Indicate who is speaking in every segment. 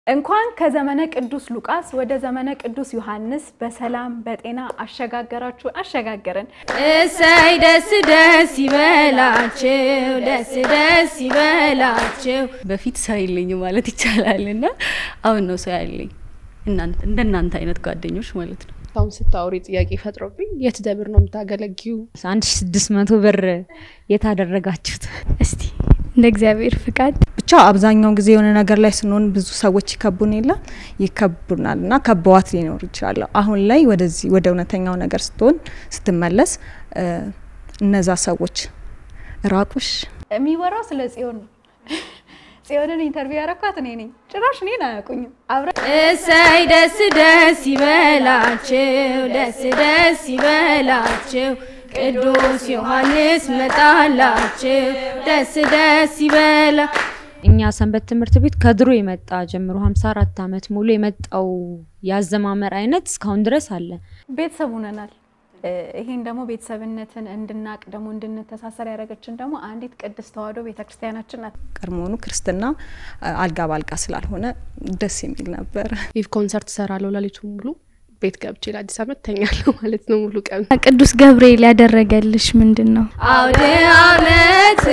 Speaker 1: እንኳን ከዘመነ ቅዱስ ሉቃስ ወደ ዘመነ ቅዱስ ዮሐንስ በሰላም በጤና አሸጋገራችሁ አሸጋገረን።
Speaker 2: እሰይ ደስ ደስ ይበላችሁ፣ ደስ ደስ ይበላችሁ።
Speaker 3: በፊት ሰው የለኝ ማለት ይቻላል እና አሁን ነው ሰው ያለኝ እንደናንተ አይነት ጓደኞች ማለት ነው።
Speaker 4: አሁን ስታወሪ ጥያቄ ፈጥሮብኝ የት ደብር ነው የምታገለጊው?
Speaker 2: አንድ ሺ ስድስት መቶ ብር የታደረጋችሁት
Speaker 5: እስቲ እንደ እግዚአብሔር ፍቃድ
Speaker 6: ብቻ አብዛኛውን ጊዜ የሆነ ነገር ላይ ስንሆን ብዙ ሰዎች ይከቡን የለ ይከቡናል እና ከበዋት ሊኖር ይችላል። አሁን ላይ ወደዚህ ወደ እውነተኛው ነገር ስትሆን ስትመለስ እነዛ ሰዎች ራቁሽ
Speaker 1: የሚወራው ስለ ጽዮን ነው። ጽዮንን ኢንተርቪው ያረኳት እኔ ነኝ። ጭራሽ እኔን አያውቁኝም። አብረን
Speaker 2: እሰይ ደስ ደስ ይበላችሁ፣ ደስ ደስ ይበላችሁ። ቅዱስ ዮሐንስ መጣላችሁ፣ ደስ ደስ ይበላ እኛ ሰንበት ትምህርት ቤት ከድሮ የመጣ ጀምሮ 54 ዓመት ሙሉ የመጣው ያዘማመር አይነት እስካሁን ድረስ አለ።
Speaker 1: ቤተሰብ ሆነናል። ይሄን ደግሞ ቤተሰብነትን እንድናቅ ደግሞ እንድንተሳሰር ያደረገችን ደግሞ አንዲት ቅድስት ተዋሕዶ ቤተክርስቲያናችን ናት።
Speaker 6: ቀድሞውኑ ክርስትና አልጋ ባልጋ ስላልሆነ ደስ የሚል ነበር።
Speaker 4: ኢቭ ኮንሰርት እሰራለሁ ሌሊቱን ሙሉ ቤት ገብቼ ለአዲስ ዓመት ተኛለሁ ማለት ነው ሙሉ ቀን።
Speaker 5: ቅዱስ ገብርኤል ያደረገልሽ ምንድን ነው?
Speaker 2: አውደ ዓመት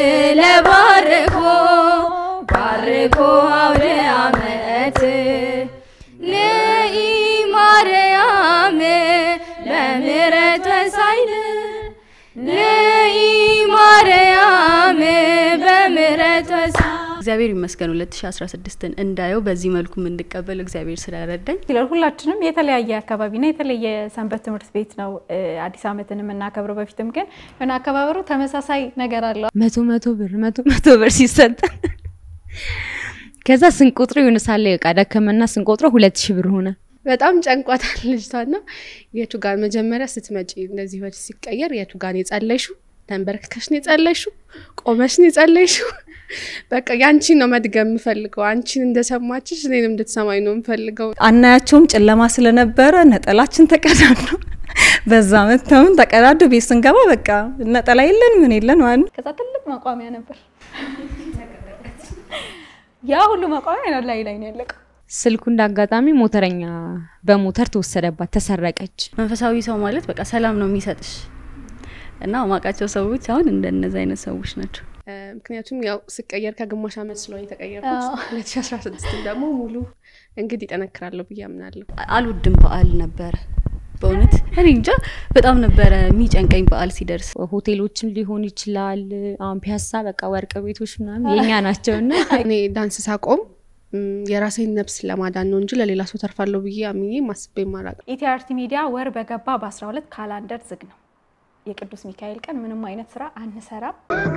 Speaker 2: ለባርኮ ባርኮ አውደ ዓመት ንኢ ማርያም በምሕረት ወሳይል ንኢ ማርያም በምሕረት ወሳይል
Speaker 3: እግዚአብሔር ይመስገን 2016ን እንዳየው በዚህ መልኩ የምንቀበል እግዚአብሔር ስለረዳኝ
Speaker 1: ይላል። ሁላችንም የተለያየ አካባቢና የተለየ ሰንበት ትምህርት ቤት ነው አዲስ ዓመትን የምናከብረው። በፊትም ግን የሆነ አከባበሩ ተመሳሳይ ነገር አለው።
Speaker 2: መቶ መቶ ብር መቶ መቶ ብር ሲሰጠን ከዛ ስንቆጥረው የሆነ ሳለ ዕቃ ደከመና ስንቆጥረው ሁለት ሺህ ብር ሆነ።
Speaker 4: በጣም ጨንቋታል ልጅቷና የቱ ጋር መጀመሪያ ስትመጪ እንደዚህ ወደ ሲቀየር የቱ ጋር ነው የጸለይሽው? ተንበርክከሽ ነው የጸለይሽው? ቆመሽ ነው የጸለይሽው? በቃ ያንቺን ነው መድገም የምፈልገው። አንቺን እንደሰማችሽ እኔንም እንድትሰማኝ ነው የምፈልገው።
Speaker 6: አናያቸውም ጨለማ ስለነበረ ነጠላችን ተቀዳዶ በዛ መተውን ተቀዳዶ ቤት ስንገባ በቃ ነጠላ የለን ምን የለን ማለት
Speaker 1: ከዛ ትልቅ መቋሚያ ነበር። ያ ሁሉ መቋሚያ ነው ላይ ላይ ነው ያለቀው።
Speaker 2: ስልኩ እንዳጋጣሚ ሞተረኛ በሞተር ተወሰደባት፣ ተሰረቀች።
Speaker 3: መንፈሳዊ ሰው ማለት በቃ ሰላም ነው የሚሰጥሽ እና ማውቃቸው ሰዎች አሁን እንደነዚህ አይነት ሰዎች ናቸው።
Speaker 4: ምክንያቱም ያው ስቀየር ከግማሽ ዓመት ስለሆነ የተቀየርኩት 2016 ደግሞ ሙሉ እንግዲህ ይጠነክራለሁ ብዬ አምናለሁ።
Speaker 3: አልወድም በዓል ነበረ በእውነት እኔ እንጃ በጣም ነበረ የሚጨንቀኝ በዓል ሲደርስ።
Speaker 2: ሆቴሎችም ሊሆን ይችላል። አሁን ፒያሳ በቃ ወርቅ ቤቶች ምናምን የኛ ናቸውና
Speaker 4: እኔ ዳንስ ሳቆም የራሴን ነፍስ ለማዳን ነው እንጂ ለሌላ ሰው ተርፋለሁ ብዬ አምኜ ማስቤ ማራቅ
Speaker 1: ኢቲአርቲ ሚዲያ ወር በገባ በ12 ካላንደር ዝግ ነው። የቅዱስ ሚካኤል ቀን ምንም አይነት ስራ አንሰራም።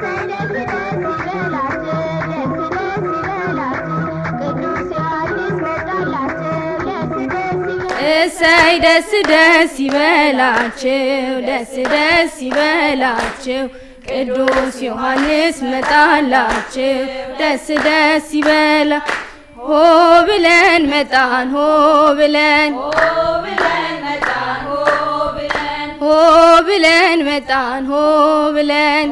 Speaker 2: እሰይ ደስ ደስ ይበላችሁ፣ ደስ ደስ ይበላችሁ። ቅዱስ ዮሐንስ መጣላችሁ፣ ደስ ደስ ይበላ ሆ ብለን መጣን ሆ ብለን ሆ ብለን መጣን ሆ ብለን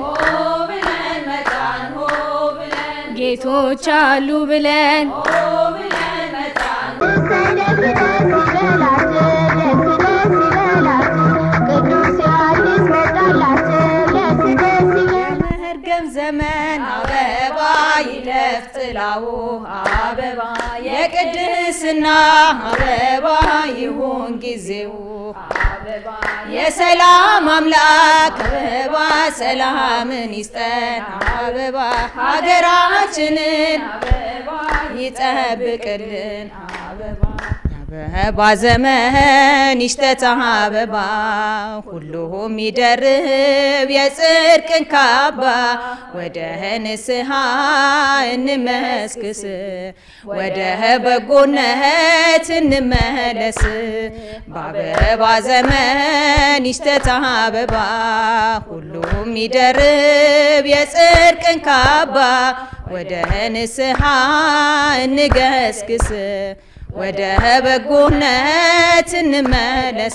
Speaker 2: ጌቶች አሉ ብለን
Speaker 7: የመርገም ዘመን አበባ ይለፍ ጥላው አበባ የቅድስና አበባ ይሁን ጊዜው አበባ የሰላም አምላክ አበባ ሰላምን ይስጠን አበባ ሀገራችንን አበባ ይጠብቅልን አበባ አበባ ዘመን ይሽተት አበባ ሁሉም ይደርብ የጽድቅን ካባ ወደ ንስሐ እንመስክስ ወደ በጎነት እንመለስ በአበባ ዘመን ይሽተት አበባ ሁሉም ይደርብ የጽድቅን ካባ ወደ ንስሐ እንገስግስ ወደ በጎነት እንመለስ።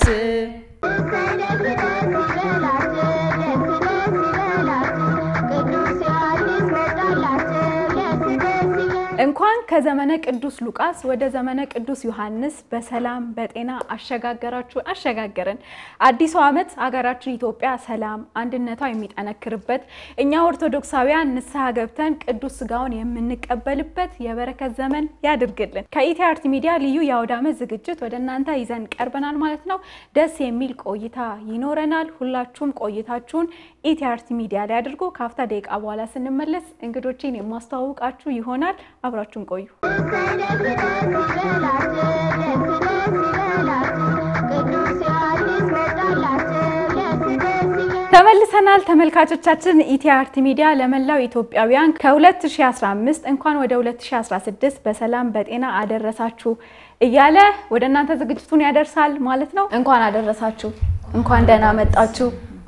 Speaker 1: እንኳን ከዘመነ ቅዱስ ሉቃስ ወደ ዘመነ ቅዱስ ዮሐንስ በሰላም በጤና አሸጋገራችሁ አሸጋገረን። አዲሱ ዓመት ሀገራችን ኢትዮጵያ ሰላም አንድነቷ የሚጠነክርበት እኛ ኦርቶዶክሳውያን ንስሐ ገብተን ቅዱስ ስጋውን የምንቀበልበት የበረከት ዘመን ያድርግልን። ከኢቲ አርት ሚዲያ ልዩ የአውደ ዓመት ዝግጅት ወደ እናንተ ይዘን ቀርበናል ማለት ነው። ደስ የሚል ቆይታ ይኖረናል። ሁላችሁም ቆይታችሁን ኢቲ አርት ሚዲያ ላይ አድርጎ ከአፍታ ደቂቃ በኋላ ስንመለስ እንግዶችን የማስተዋውቃችሁ ይሆናል። አብራችሁን ቆዩ። ተመልሰናል ተመልካቾቻችን። ኢቲ አርት ሚዲያ ለመላው ኢትዮጵያውያን ከ2015 እንኳን ወደ 2016 በሰላም በጤና አደረሳችሁ እያለ ወደ እናንተ ዝግጅቱን ያደርሳል ማለት ነው። እንኳን አደረሳችሁ፣ እንኳን ደህና መጣችሁ።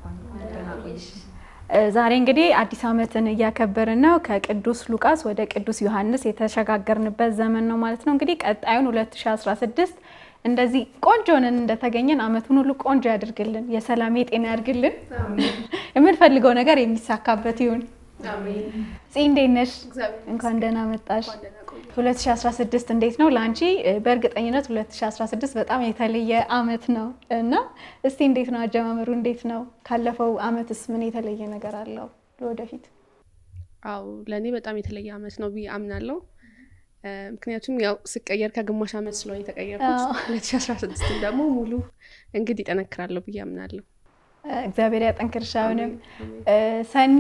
Speaker 1: ዛሬ እንግዲህ አዲስ ዓመትን እያከበርን ነው። ከቅዱስ ሉቃስ ወደ ቅዱስ ዮሐንስ የተሸጋገርንበት ዘመን ነው ማለት ነው። እንግዲህ ቀጣዩን 2016 እንደዚህ ቆንጆ ነን እንደተገኘን አመቱን ሁሉ ቆንጆ ያድርግልን፣ የሰላም የጤና ያድርግልን፣ የምንፈልገው ነገር የሚሳካበት ይሁን። ፂ እንዴት ነሽ? እንኳን ደህና መጣሽ። 2016 እንዴት ነው ለአንቺ? በእርግጠኝነት 2016 በጣም የተለየ አመት ነው እና እስቲ እንዴት ነው አጀማመሩ? እንዴት ነው? ካለፈው አመትስ ምን የተለየ ነገር አለው ለወደፊት?
Speaker 4: አው ለእኔ በጣም የተለየ አመት ነው ብዬ አምናለሁ። ምክንያቱም ያው ስቀየር ከግማሽ አመት ስለሆነ የተቀየርኩት 2016 ደግሞ ሙሉ እንግዲህ ይጠነክራለሁ ብዬ አምናለሁ።
Speaker 1: እግዚአብሔር ያጠንክርሽ። አሁንም ሰኒ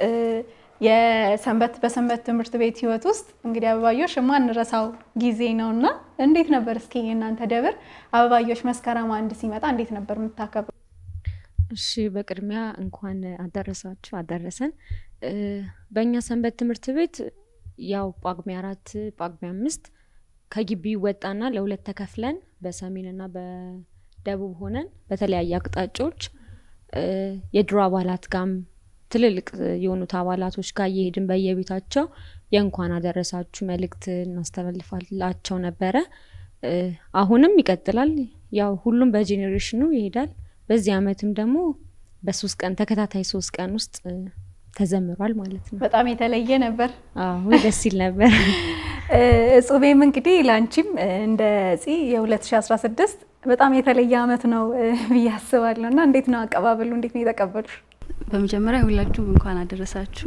Speaker 1: የሰንበት በሰንበት ትምህርት ቤት ህይወት ውስጥ እንግዲህ አበባዮሽ የማንረሳው ጊዜ ነው እና እንዴት ነበር እስኪ የእናንተ ደብር አበባዮሽ መስከረም አንድ ሲመጣ እንዴት ነበር የምታከብሩ?
Speaker 8: እሺ በቅድሚያ እንኳን አደረሳችሁ አደረሰን። በእኛ ሰንበት ትምህርት ቤት ያው ጳጉሜ አራት ጳጉሜ አምስት ከግቢ ይወጣና ለሁለት ተከፍለን በሰሜንና በደቡብ ሆነን በተለያየ አቅጣጫዎች የድሮ አባላት ጋም ትልልቅ የሆኑት አባላቶች ጋር እየሄድን በየቤታቸው የእንኳን አደረሳችሁ መልእክት እናስተላልፋላቸው ነበረ። አሁንም ይቀጥላል። ያው ሁሉም በጄኔሬሽኑ ይሄዳል። በዚህ አመትም ደግሞ በሶስት ቀን ተከታታይ ሶስት ቀን ውስጥ ተዘምሯል ማለት ነው።
Speaker 1: በጣም የተለየ ነበር።
Speaker 8: አዎ ደስ ይል ነበር።
Speaker 1: እጹቤም እንግዲህ ለአንቺም እንደ እጺ የ2016 በጣም የተለየ አመት ነው ብዬ አስባለሁ እና እንዴት ነው አቀባበሉ? እንዴት ነው የተቀበሉሽ?
Speaker 3: በመጀመሪያ ሁላችሁም እንኳን አደረሳችሁ።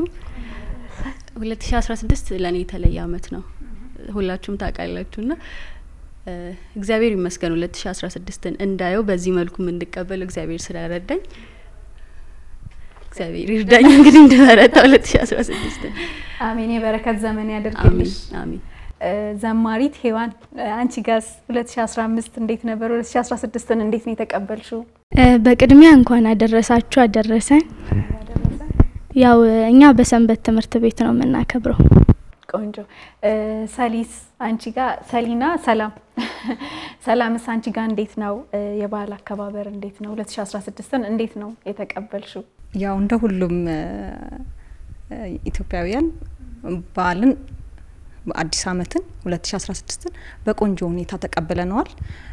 Speaker 3: 2016 ለእኔ የተለየ አመት ነው፣ ሁላችሁም ታውቃላችሁ እና እግዚአብሔር ይመስገን 2016ን እንዳየው በዚህ መልኩ የምንቀበል እግዚአብሔር ስለረዳኝ እግዚአብሔር ይርዳኝ እንግዲህ እንድበረታ 2016
Speaker 1: አሜን። የበረከት ዘመን ያደርግልሽ።
Speaker 3: አሜን።
Speaker 1: ዘማሪት ሄዋን አንቺ ጋስ 2015 እንዴት ነበር? 2016ን እንዴት ነው የተቀበልሽው?
Speaker 5: በቅድሚያ እንኳን አደረሳችሁ አደረሰን። ያው እኛ በሰንበት ትምህርት ቤት ነው የምናከብረው።
Speaker 1: ቆንጆ ሰሊስ አንቺ ጋር ሰሊና ሰላም ሰላምስ አንቺ ጋር እንዴት ነው የበዓል አከባበር እንዴት ነው? 2016ን እንዴት ነው የተቀበልሽው?
Speaker 6: ያው እንደ ሁሉም ኢትዮጵያውያን በዓልን አዲስ ዓመትን 2016ን በቆንጆ ሁኔታ ተቀብለነዋል።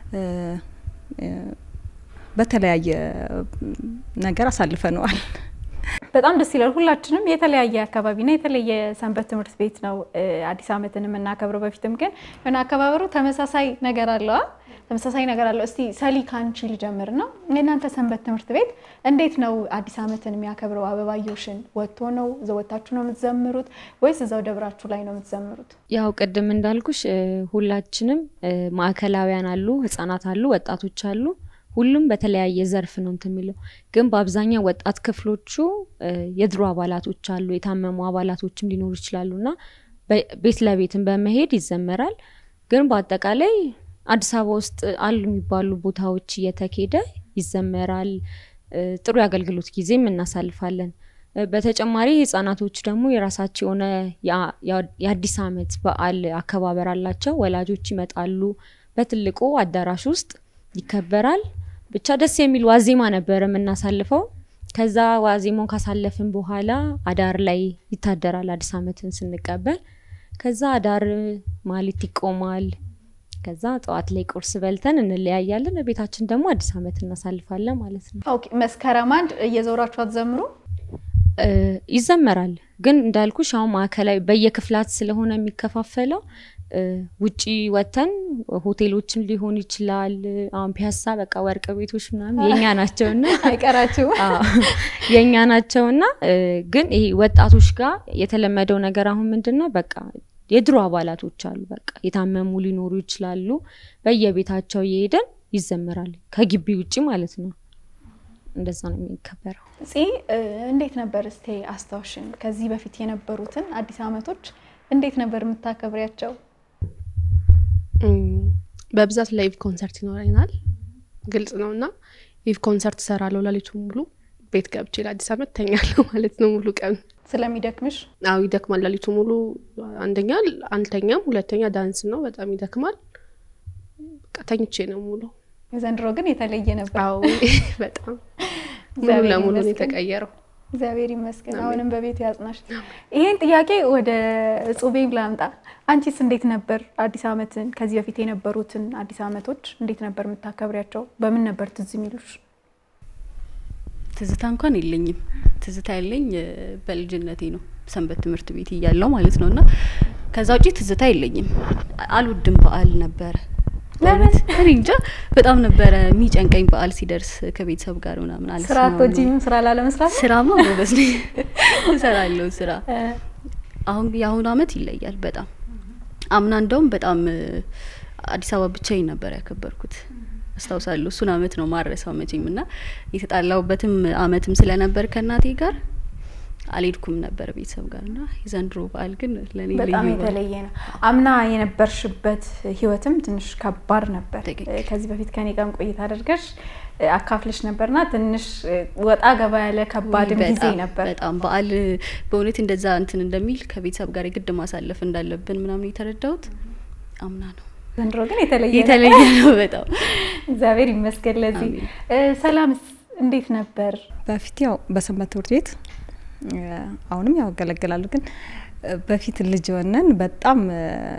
Speaker 6: በተለያየ ነገር አሳልፈነዋል።
Speaker 1: በጣም ደስ ይላል። ሁላችንም የተለያየ አካባቢና የተለየ ሰንበት ትምህርት ቤት ነው አዲስ ዓመትን የምናከብረው። በፊትም ግን የሆነ አከባበሩ ተመሳሳይ ነገር አለዋ ተመሳሳይ ነገር አለው። እስቲ ሰሊ ካንቺ ልጀምር ነው። የእናንተ ሰንበት ትምህርት ቤት እንዴት ነው አዲስ ዓመትን የሚያከብረው? አበባዮሽን ወጥቶ ነው ዘወታችሁ ነው የምትዘምሩት ወይስ እዛው ደብራችሁ ላይ ነው የምትዘምሩት?
Speaker 8: ያው ቅድም እንዳልኩሽ ሁላችንም ማዕከላውያን አሉ፣ ህጻናት አሉ፣ ወጣቶች አሉ። ሁሉም በተለያየ ዘርፍ ነው እንትን የሚለው ግን በአብዛኛው ወጣት ክፍሎቹ የድሮ አባላቶች አሉ፣ የታመሙ አባላቶችም ሊኖሩ ይችላሉ እና ቤት ለቤትን በመሄድ ይዘመራል። ግን በአጠቃላይ አዲስ አበባ ውስጥ አሉ የሚባሉ ቦታዎች እየተኬደ ይዘመራል። ጥሩ የአገልግሎት ጊዜም እናሳልፋለን። በተጨማሪ ህጻናቶች ደግሞ የራሳቸው የሆነ የአዲስ ዓመት በዓል አከባበር አላቸው። ወላጆች ይመጣሉ። በትልቁ አዳራሽ ውስጥ ይከበራል። ብቻ ደስ የሚል ዋዜማ ነበር የምናሳልፈው። ከዛ ዋዜማውን ካሳለፍን በኋላ አዳር ላይ ይታደራል። አዲስ ዓመትን ስንቀበል ከዛ አዳር ማሌት ይቆማል። ከዛ ጠዋት ላይ ቁርስ በልተን እንለያያለን። ቤታችን ደግሞ አዲስ ዓመት እናሳልፋለን ማለት ነው።
Speaker 1: ኦኬ መስከረም አንድ እየዞራችሁ አትዘምሩ?
Speaker 8: ይዘመራል ግን እንዳልኩሽ አሁን ማዕከላዊ በየክፍላት ስለሆነ የሚከፋፈለው ውጪ ወተን ሆቴሎችም ሊሆን ይችላል። አሁን ፒያሳ በቃ ወርቅ ቤቶች ምናምን የኛ ናቸውና
Speaker 1: አይቀራችሁም።
Speaker 8: አዎ፣ የኛ ናቸውና እ፣ ግን ይሄ ወጣቶች ጋር የተለመደው ነገር አሁን ምንድን ነው በቃ የድሮ አባላቶች አሉ። በቃ የታመሙ ሊኖሩ ይችላሉ። በየቤታቸው እየሄደን ይዘመራል፣ ከግቢ ውጪ ማለት ነው። እንደዛ ነው የሚከበረው።
Speaker 1: ፂ እ፣ እንዴት ነበር እስቴ አስታውሽን። ከዚህ በፊት የነበሩትን አዲስ ዓመቶች እንዴት ነበር የምታከብሪያቸው?
Speaker 4: እም፣ በብዛት ላይቭ ኮንሰርት ይኖረናል። ግልጽ ነው እና ላይቭ ኮንሰርት እሰራለሁ ሌሊቱን ሙሉ ቤት ገብቼ ለአዲስ ዓመት ተኛለሁ ማለት ነው ሙሉ ቀን።
Speaker 1: ስለሚደክምሽ
Speaker 4: አዎ ይደክማል። ሌሊቱ ሙሉ አንደኛ አልተኛም፣ ሁለተኛ ዳንስ ነው፣ በጣም ይደክማል። በቃ ተኝቼ ነው ሙሉ።
Speaker 1: ዘንድሮ ግን የተለየ ነበር።
Speaker 4: አዎ በጣም ሙሉ
Speaker 1: እግዚአብሔር
Speaker 4: ለሙሉ ነው
Speaker 1: ይመስገን።
Speaker 4: የተቀየረው።
Speaker 1: እግዚአብሔር ይመስገን።
Speaker 4: አሜን።
Speaker 1: አሁንም በቤቱ ያጽናሽ። ይሄን ጥያቄ ወደ ጹቤም ላምጣ። አንቺስ እንዴት ነበር አዲስ ዓመትን ከዚህ በፊት የነበሩትን አዲስ ዓመቶች እንዴት ነበር የምታከብሪያቸው? በምን ነበር ትዝ የሚሉሽ?
Speaker 3: ትዝታ እንኳን የለኝም። ትዝታ ያለኝ እ፣ በልጅነቴ ነው ሰንበት ትምህርት ቤት እያለው ማለት ነው። እና ከዛ ውጪ ትዝታ የለኝም። አልወድም በዓል ነበረ። በእውነት እኔ እንጃ በጣም ነበረ የሚጨንቀኝ በዓል ሲደርስ ከቤተሰብ ጋር ምናምን
Speaker 1: ስራ
Speaker 3: አልስማማም።
Speaker 1: አትወጂም? ስራ ላለመስራት
Speaker 3: ስራማ ጎበዝ ነኝ እሰራለሁ ስራ።
Speaker 1: እ፣
Speaker 3: አሁን የአሁኑ አመት ይለያል በጣም አምና እንደውም በጣም እ፣ አዲስ አበባ ብቻዬን ነበር ያከበርኩት አስታውሳለሁ። እሱን አመት ነው ማረሳው መቼም እና የተጣላሁበትም አመትም ስለነበር ከእናቴ ጋር አልሄድኩም ነበር ቤተሰብ ጋር እና የዘንድሮ በዓል ግን ለእኔ
Speaker 1: በጣም
Speaker 3: ልዩ በዓል።
Speaker 1: የተለየ ነው። አምና የነበርሽበት ህይወትም ትንሽ ከባድ ነበር።
Speaker 3: ትክክል።
Speaker 1: እ፣ ከዚህ በፊት ከኔ ጋርም ቆይታ አድርገሽ እ፣ አካፍለሽ ነበርና ትንሽ እ፣ ወጣ ገባ ያለ ከባድም
Speaker 3: ውይ፣
Speaker 1: ጊዜ
Speaker 3: በጣም
Speaker 1: ነበር።
Speaker 3: በጣም በዓል በእውነት እንደዛ እንትን እንደሚል ከቤተሰብ ጋር የግድ ማሳለፍ እንዳለብን ምናምን የተረዳሁት አምና ነው።
Speaker 1: ዘንድሮ ግን የተለየ ነው።
Speaker 3: የተለየ ነው በጣም
Speaker 1: እግዚአብሔር ይመስገን ለዚህ።
Speaker 3: አሜን።
Speaker 1: እ፣ ሰላምስ እንዴት ነበር?
Speaker 6: በፊት ያው በሰንበት ትምህርት ቤት እ፣ አሁንም ያው ያገለግላሉ። ግን እ፣ በፊት ልጅ ሆነን በጣም እ፣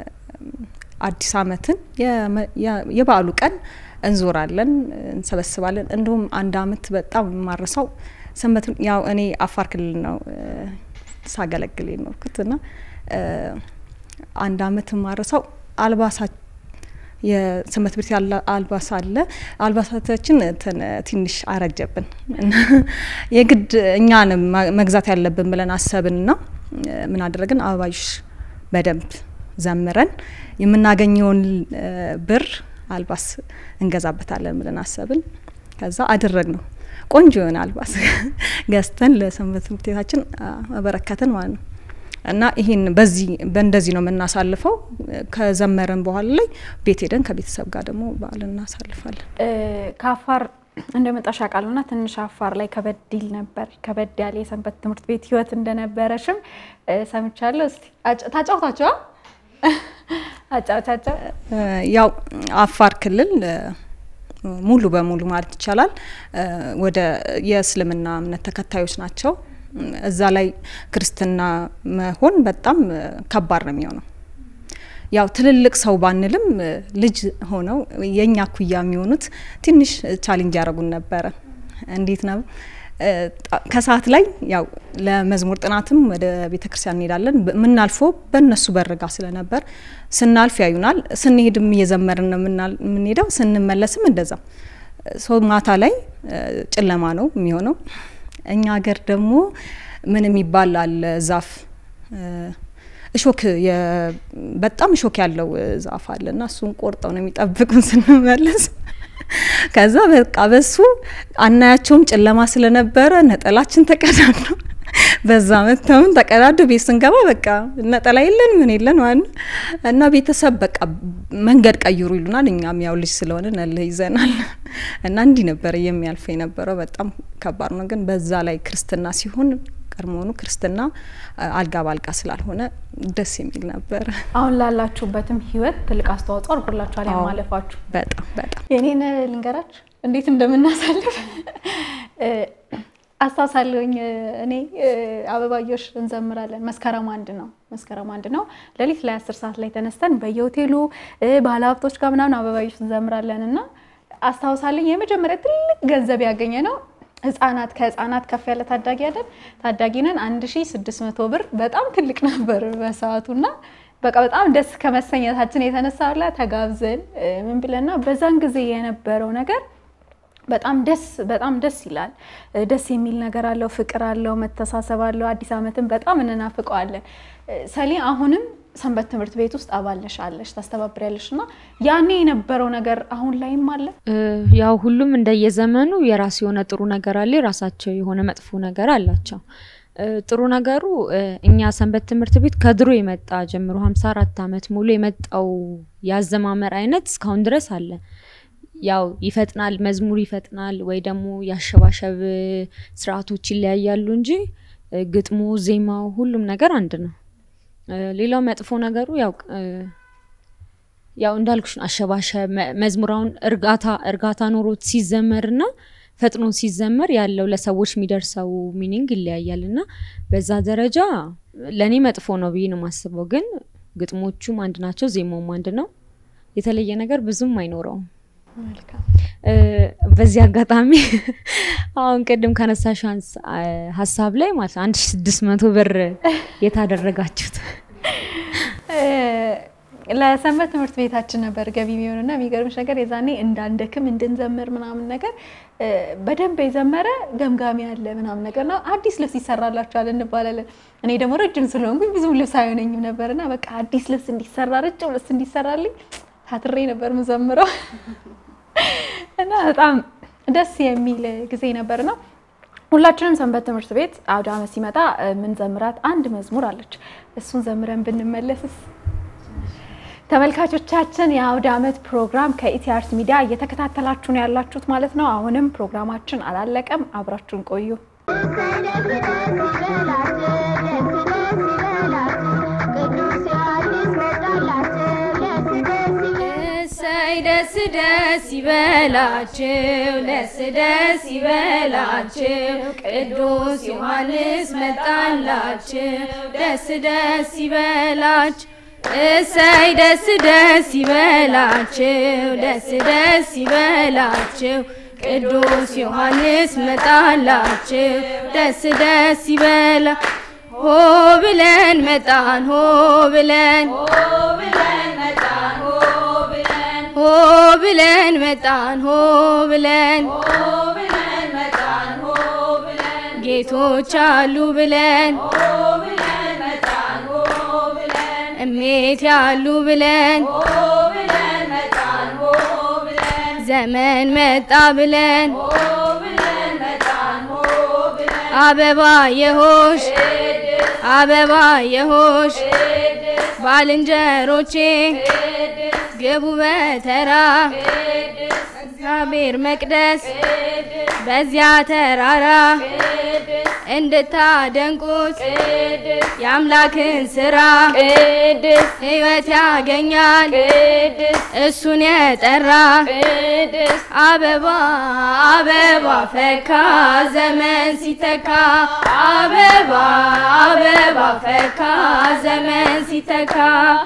Speaker 6: አዲስ ዓመትን የመ- የ- የበዓሉ ቀን እንዞራለን፣ እንሰበስባለን። እንዲሁም አንድ አመት በጣም የማረሳው ሰንበት ያው እኔ አፋር ክልል ነው እ፣ ሳገለግል የኖርኩት እና እ፣ አንድ አመት የማረሳው አልባሳት የሰንበት ቤት ያለ አልባስ አለ። አልባሳታችን እንትን ትንሽ አረጀብን እና የግድ እኛን መግዛት ያለብን ብለን አሰብንና እ፣ ምን አደረግን? አበባዮሽ በደንብ ዘምረን የምናገኘውን እ፣ ብር አልባስ እንገዛበታለን ብለን አሰብን። ከዛ አደረግ ነው ቆንጆ የሆነ አልባስ ገዝተን ለሰንበት ትምህርት ቤታችን አበረከትን ማለት ነው። እና ይህን በዚህ በእንደዚህ ነው የምናሳልፈው። ከዘመረን በኋላ ላይ ቤት ሄደን ከቤተሰብ ጋር ደግሞ በዓል እናሳልፋለን።
Speaker 1: እ፣ ከአፋር እንደመጣሽ አውቃለሁ እና ትንሽ አፋር ላይ ከበድ ይል ነበር። ከበድ ያለ የሰንበት ትምህርት ቤት ህይወት እንደነበረሽም እ፣ ሰምቻለሁ። እስቲ አጫ- ታጫውታቸዋ አጫውቻቸው።
Speaker 6: እ፣ ያው አፋር ክልል እ፣ ሙሉ በሙሉ ማለት ይቻላል እ፣ ወደ የእስልምና እምነት ተከታዮች ናቸው። እዛ ላይ ክርስትና መሆን በጣም እ፣ ከባድ ነው የሚሆነው። ያው ትልልቅ ሰው ባንልም እ፣ ልጅ ሆነው የእኛ ኩያ የሚሆኑት ትንሽ ቻሌንጅ ያደረጉን ነበረ። እንዴት ነው እ፣ ጣ- ከሰዓት ላይ ያው ለመዝሙር ጥናትም ወደ ቤተ ክርስቲያን እንሄዳለን። በ- የምናልፈው በእነሱ በርጋ ስለነበር ስናልፍ ያዩናል። ስንሄድም እየዘመርን ነው የምናል- የምንሄደው። ስንመለስም እንደዛ ሰው ማታ ላይ እ፣ ጨለማ ነው የሚሆነው። እኛ ሀገር ደግሞ ምን የሚባል አለ ዛፍ እ፣ እሾክ የ- በጣም እሾክ ያለው እ፣ ዛፍ አለ እና እሱን ቆርጠው ነው የሚጠብቁን ስንመለስ። ከዛ በቃ በሱ አናያቸውም ጨለማ ስለነበረ ነጠላችን ተቀዳዶ በዛ መተውን ተቀዳዶ ቤት ስንገባ በቃ ነጠላ የለን ምን የለን ማለት ነው። እና ቤተሰብ በቃ መንገድ ቀይሩ ይሉናል። እኛም ያው ልጅ ስለሆነ እልህ ይዘናል እና እንዲህ ነበረ የሚያልፈ የነበረው። በጣም ከባድ ነው። ግን በዛ ላይ ክርስትና ሲሆን ቀድሞውኑ ክርስትና አ- አልጋ ባልጋ ስላልሆነ ደስ የሚል ነበረ።
Speaker 1: አሁን ላላችሁበትም ህይወት ትልቅ አስተዋጽኦ አድርጎላችኋል
Speaker 6: አዎ።
Speaker 1: ያማለፋችሁ።
Speaker 6: በጣም በጣም
Speaker 1: የኔን ልንገራችሁ እንዴት እንደምናሳልፍ እ፣ አስታውሳለሁኝ። እ፣ እኔ እ፣ አበባዮሽ እንዘምራለን። መስከረም አንድ ነው መስከረም አንድ ነው ሌሊት ላይ አስር ሰዓት ላይ ተነስተን በየሆቴሉ እ፣ ባለሀብቶች ጋር ምናምን አበባዮሽ እንዘምራለን እና አስታውሳለኝ የመጀመሪያ ትልቅ ገንዘብ ያገኘ ነው ህጻናት ከህጻናት ከፍ ያለ ታዳጊ አይደል ታዳጊ ነን አንድ ሺ ስድስት መቶ ብር በጣም ትልቅ ነበር በሰዓቱና በቃ በጣም ደስ ከመሰኘታችን የተነሳ ብላ ተጋብዘን ምን ብለና በዛን ጊዜ የነበረው ነገር በጣም ደስ በጣም ደስ ይላል። ደስ የሚል ነገር አለው፣ ፍቅር አለው፣ መተሳሰብ አለው። አዲስ ዓመትን በጣም እንናፍቀዋለን። ሰሌ አሁንም ሰንበት ትምህርት ቤት ውስጥ አባል ነሽ አለሽ ታስተባብሪያለሽ እና ያኔ የነበረው ነገር አሁን ላይም አለ።
Speaker 8: ያው ሁሉም እንደየዘመኑ የራሱ የሆነ ጥሩ ነገር አለ፣ የራሳቸው የሆነ መጥፎ ነገር አላቸው። ጥሩ ነገሩ እኛ ሰንበት ትምህርት ቤት ከድሮ የመጣ ጀምሮ ሀምሳ አራት ዓመት ሙሉ የመጣው ያዘማመር አይነት እስካሁን ድረስ አለ። ያው ይፈጥናል፣ መዝሙር ይፈጥናል ወይ ደግሞ ያሸባሸብ ስርዓቶች ይለያያሉ እንጂ ግጥሙ፣ ዜማው፣ ሁሉም ነገር አንድ ነው። ሌላው መጥፎ ነገሩ ያው ያው እንዳልኩሽ ነው። አሸባሸብ መዝሙራውን እርጋታ እርጋታ ኖሮት ሲዘመርና ፈጥኖ ሲዘመር ያለው ለሰዎች የሚደርሰው ሚኒንግ ይለያያል እና በዛ ደረጃ ለእኔ መጥፎ ነው ብዬ ነው የማስበው። ግን ግጥሞቹም አንድ ናቸው፣ ዜማውም አንድ ነው። የተለየ ነገር ብዙም አይኖረውም። በዚህ አጋጣሚ አሁን ቅድም ከነሳሽ ሀሳብ ላይ ማለት አንድ ሺ ስድስት መቶ ብር የታደረጋችሁት
Speaker 1: ለሰንበት ትምህርት ቤታችን ነበር ገቢ የሚሆንና የሚገርምሽ ነገር የዛኔ እንዳንደክም እንድንዘምር ምናምን ነገር በደንብ የዘመረ ገምጋሚ አለ ምናምን ነገር ነው። አዲስ ልብስ ይሰራላችኋል እንባላለን። እኔ ደግሞ ረጅም ስለሆንኩኝ ብዙም ልብስ አይሆነኝም ነበርና በቃ አዲስ ልብስ እንዲሰራ ረጅም ልብስ እንዲሰራልኝ ታትሬ ነበር ምዘምረው እና በጣም ደስ የሚል ጊዜ ነበር ነው። ሁላችንም ሰንበት ትምህርት ቤት አውደ ዓመት ሲመጣ ምንዘምራት አንድ መዝሙር አለች። እሱን ዘምረን ብንመለስስ? ተመልካቾቻችን የአውደ ዓመት ፕሮግራም ከኢቲአርት ሚዲያ እየተከታተላችሁ ነው ያላችሁት ማለት ነው። አሁንም ፕሮግራማችን አላለቀም፣ አብራችሁን ቆዩ።
Speaker 2: እሰይ ደስ ደስ ይበላችሁ፣ ደስ ደስ ይበላችሁ፣ ቅዱስ ዮሐንስ መጣላችሁ፣ ደስ ደስ ይበላችሁ። እሰይ ደስ ደስ ይበላችሁ፣ ደስ ደስ ይበላችሁ፣ ቅዱስ ዮሐንስ መጣላችሁ፣ ደስ ደስ ይበላ ሆ ብለን መጣን ሆ ብለን ሆ ብለን መጣን ሆ ብለን ጌቶች አሉ ብለን እሜት ያሉ ብለን ዘመን መጣ ብለን አበባ የሆሽ አበባ የሆሽ ባልንጀሮቼ ግቡ በተራ እግዚአብሔር መቅደስ በዚያ ተራራ እንድታደንቁት የአምላክን ስራ ሕይወት ያገኛል እሱን የጠራ አበባ አበባ ፈካ ዘመን ሲተካ አበባ አበባ ፈካ ዘመን ሲተካ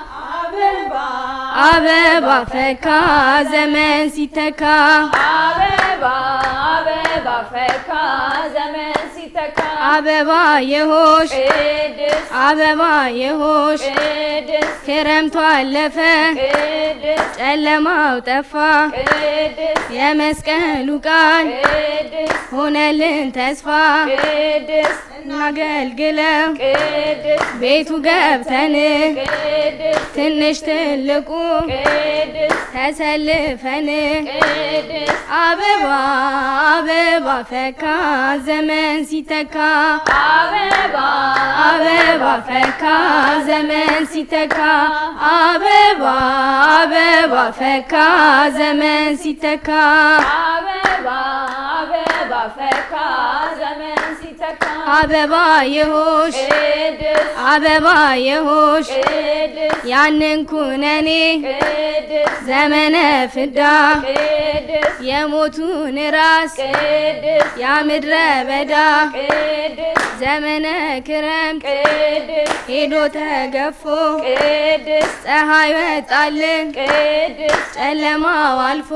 Speaker 2: አበባ ፈካ ዘመን ሲተካ
Speaker 7: አበባ አበባ ፈካ ዘመን ሲተካ
Speaker 2: አበባ የሆሽ
Speaker 7: ቅድስ
Speaker 2: አበባ የሆሽ
Speaker 7: ቅድስ
Speaker 2: ክረምቱ አለፈ
Speaker 7: ቅድስ
Speaker 2: ጨለማው ጠፋ
Speaker 7: ቅድስ
Speaker 2: የመስቀሉ ቃል
Speaker 7: ቅድስ
Speaker 2: ሆነልን ተስፋ
Speaker 7: ቅድስ
Speaker 2: እናገልግለው
Speaker 7: ቅድስ
Speaker 2: ቤቱ ገብተን
Speaker 7: ቅድስ
Speaker 2: ትንሽ ትልቁ
Speaker 7: ቅድስ
Speaker 2: ተሰልፈን
Speaker 7: ቅድስ
Speaker 2: አበባ አበባ ፈካ ዘመን ሲተካ
Speaker 7: አበባ
Speaker 2: አበባ ፈካ ዘመን ሲተካ አበባ አበባ ፈካ ዘመን ሲተካ
Speaker 7: አበባ አበባ ፈካ ዘመን ሲተካ
Speaker 2: አበባ የሆሽ
Speaker 7: ቅድስ
Speaker 2: አበባ የሆሽ
Speaker 7: ቅድስ
Speaker 2: ያንን ኩነኔ
Speaker 7: ቅድስ
Speaker 2: ዘመነ ፍዳ
Speaker 7: ቅድስ
Speaker 2: የሞቱን ራስ
Speaker 7: ቅድስ
Speaker 2: ያምድረ በዳ
Speaker 7: ቅድስ
Speaker 2: ዘመነ ክረምት
Speaker 7: ቅድስ
Speaker 2: ሄዶ ተገፎ
Speaker 7: ቅድስ
Speaker 2: ፀሐይ ወጣልን
Speaker 7: ቅድስ
Speaker 2: ጨለማው አልፎ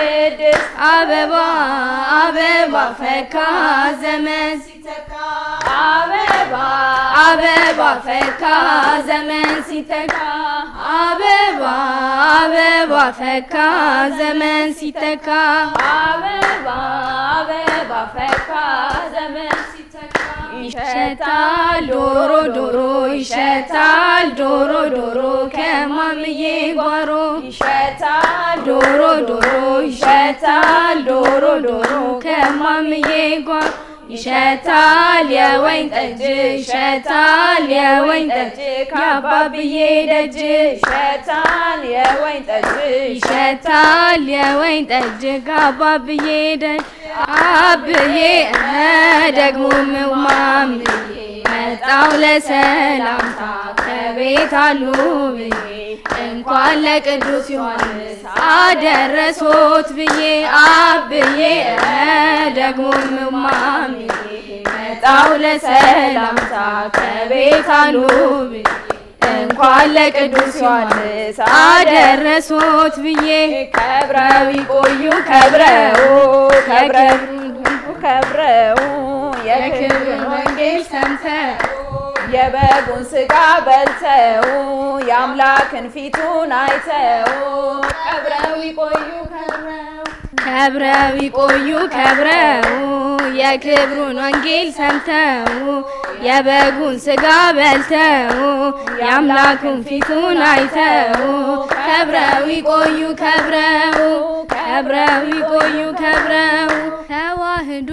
Speaker 7: ቅድስ
Speaker 2: አበባ አበባ ፈካ ዘመን
Speaker 7: አበባ
Speaker 2: አበባ ፈካ ዘመን ሲተካ አበባ አበባ ፈካ ዘመን ሲተካ
Speaker 7: አበባ አበባ ፈካ ዘመን ሲተካ
Speaker 2: ይሸታል ዶሮ ዶሮ ይሸታል ዶሮ ዶሮ ከማምዬ ጓሮ
Speaker 7: ይሸታል
Speaker 2: ዶሮ ዶሮ ይሸታል ዶሮ ዶሮ ከማምዬ ጓሮ ይሸታል የወይን ጠጅ ይሸታል የወይን ጠጅ ከአባብዬ ደጅ
Speaker 7: ይሸታል የወይን ጠጅ
Speaker 2: ይሸታል የወይን ጠጅ ከአባብዬ ደጅ አብዬ እህ ደግሞ ምማምዬ መጣው ለሰላምታ ከቤት አሉ ብዬ እንኳን ለቅዱስ ዮሐንስ አደረሶት ብዬ አብዬ እህ ደግሞ ምማምዬ መጣው ለሰላምታ ከቤት አሉ ብዬ እንኳን ለቅዱስ ዮሐንስ አደረሶት ብዬ
Speaker 7: ከብረው ይቆዩ ከብረው ከብረው ከብረው የክብርን ወንጌል ሰምተው የበጉን ስጋ በልተው የአምላክን ፊቱን አይተው ከብረው ይቆዩ ከብረው
Speaker 2: ከብረው ይቆዩ ከብረው የክብሩን ወንጌል ሰምተው የበጉን ስጋ በልተው የአምላኩን ፊቱን አይተው ከብረው ይቆዩ ከብረው ከብረው ይቆዩ ከብረው ተዋህዶ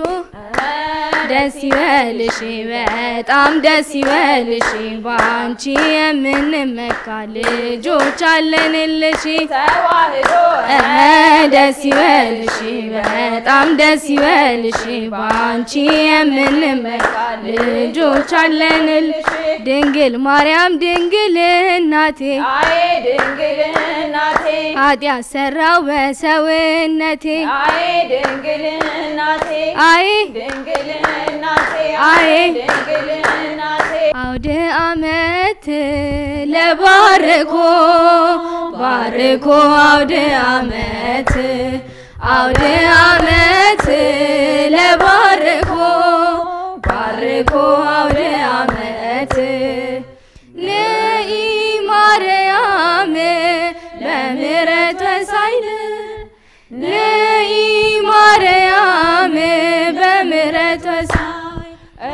Speaker 2: ደስ ይበልሽ በጣም ደስ ይበልሽ በአንቺ የምንመካ ልጆች አለንልሽ
Speaker 7: ተዋህዶ
Speaker 2: እህ ደስ ይበልሽ በጣም ደስ ይበልሽ በአንቺ የምንመካ ልጆች አለንልሽ ድንግል ማርያም ድንግል እናቴ
Speaker 7: አዬ ድንግል እናቴ
Speaker 2: ኃጢአት ሰራው በሰውነቴ
Speaker 7: አዬ ድንግል እናቴ
Speaker 2: አይ
Speaker 7: ድንግል እናቴ
Speaker 2: አዬ
Speaker 7: ድንግል እናቴ
Speaker 2: አውደ አመት ለባርኮ ባርኮ አውደ አመት አውደ አመት ለባርኮ ባርኮ አውደ አመት ንኢ ማርያም በምሕረት ወሳይል ንኢ ማርያም በምሕረት ወሳይ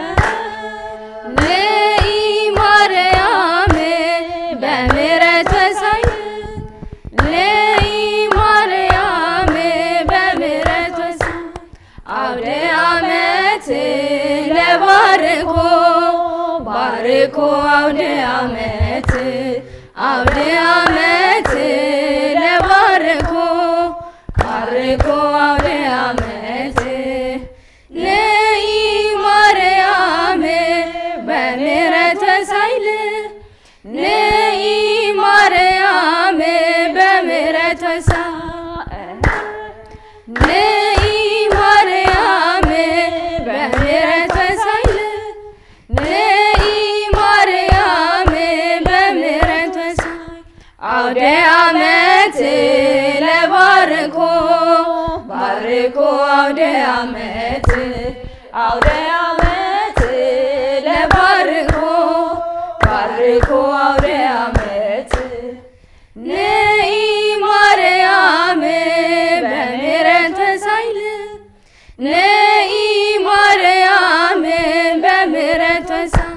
Speaker 2: ንኢ ማርያም በምሕረት ወሳይ ንኢ ማርያም በምሕረት ወሳይ አውደ አመት ለባርኮ ባርኮ አውደ አመት አውደ አመት ለባርኮ ባርኮ አውደ አመት ንኢ ማርያም በምሕረት ወሳይል ንኢ ማርያም በምሕረት ወሳይ ንኢ ማርያም በምሕረት ወሳይል ንኢ ማርያም በምሕረት ወሳይ አውደ አመት ለባርኮ ባርኮ አውደ አመት
Speaker 7: አውደ አመት
Speaker 2: ለባርኮ ባርኮ አውደ አመት ንኢ ማርያም በምሕረት ወሳይል ንኢ ማርያም በምሕረት ወሳይ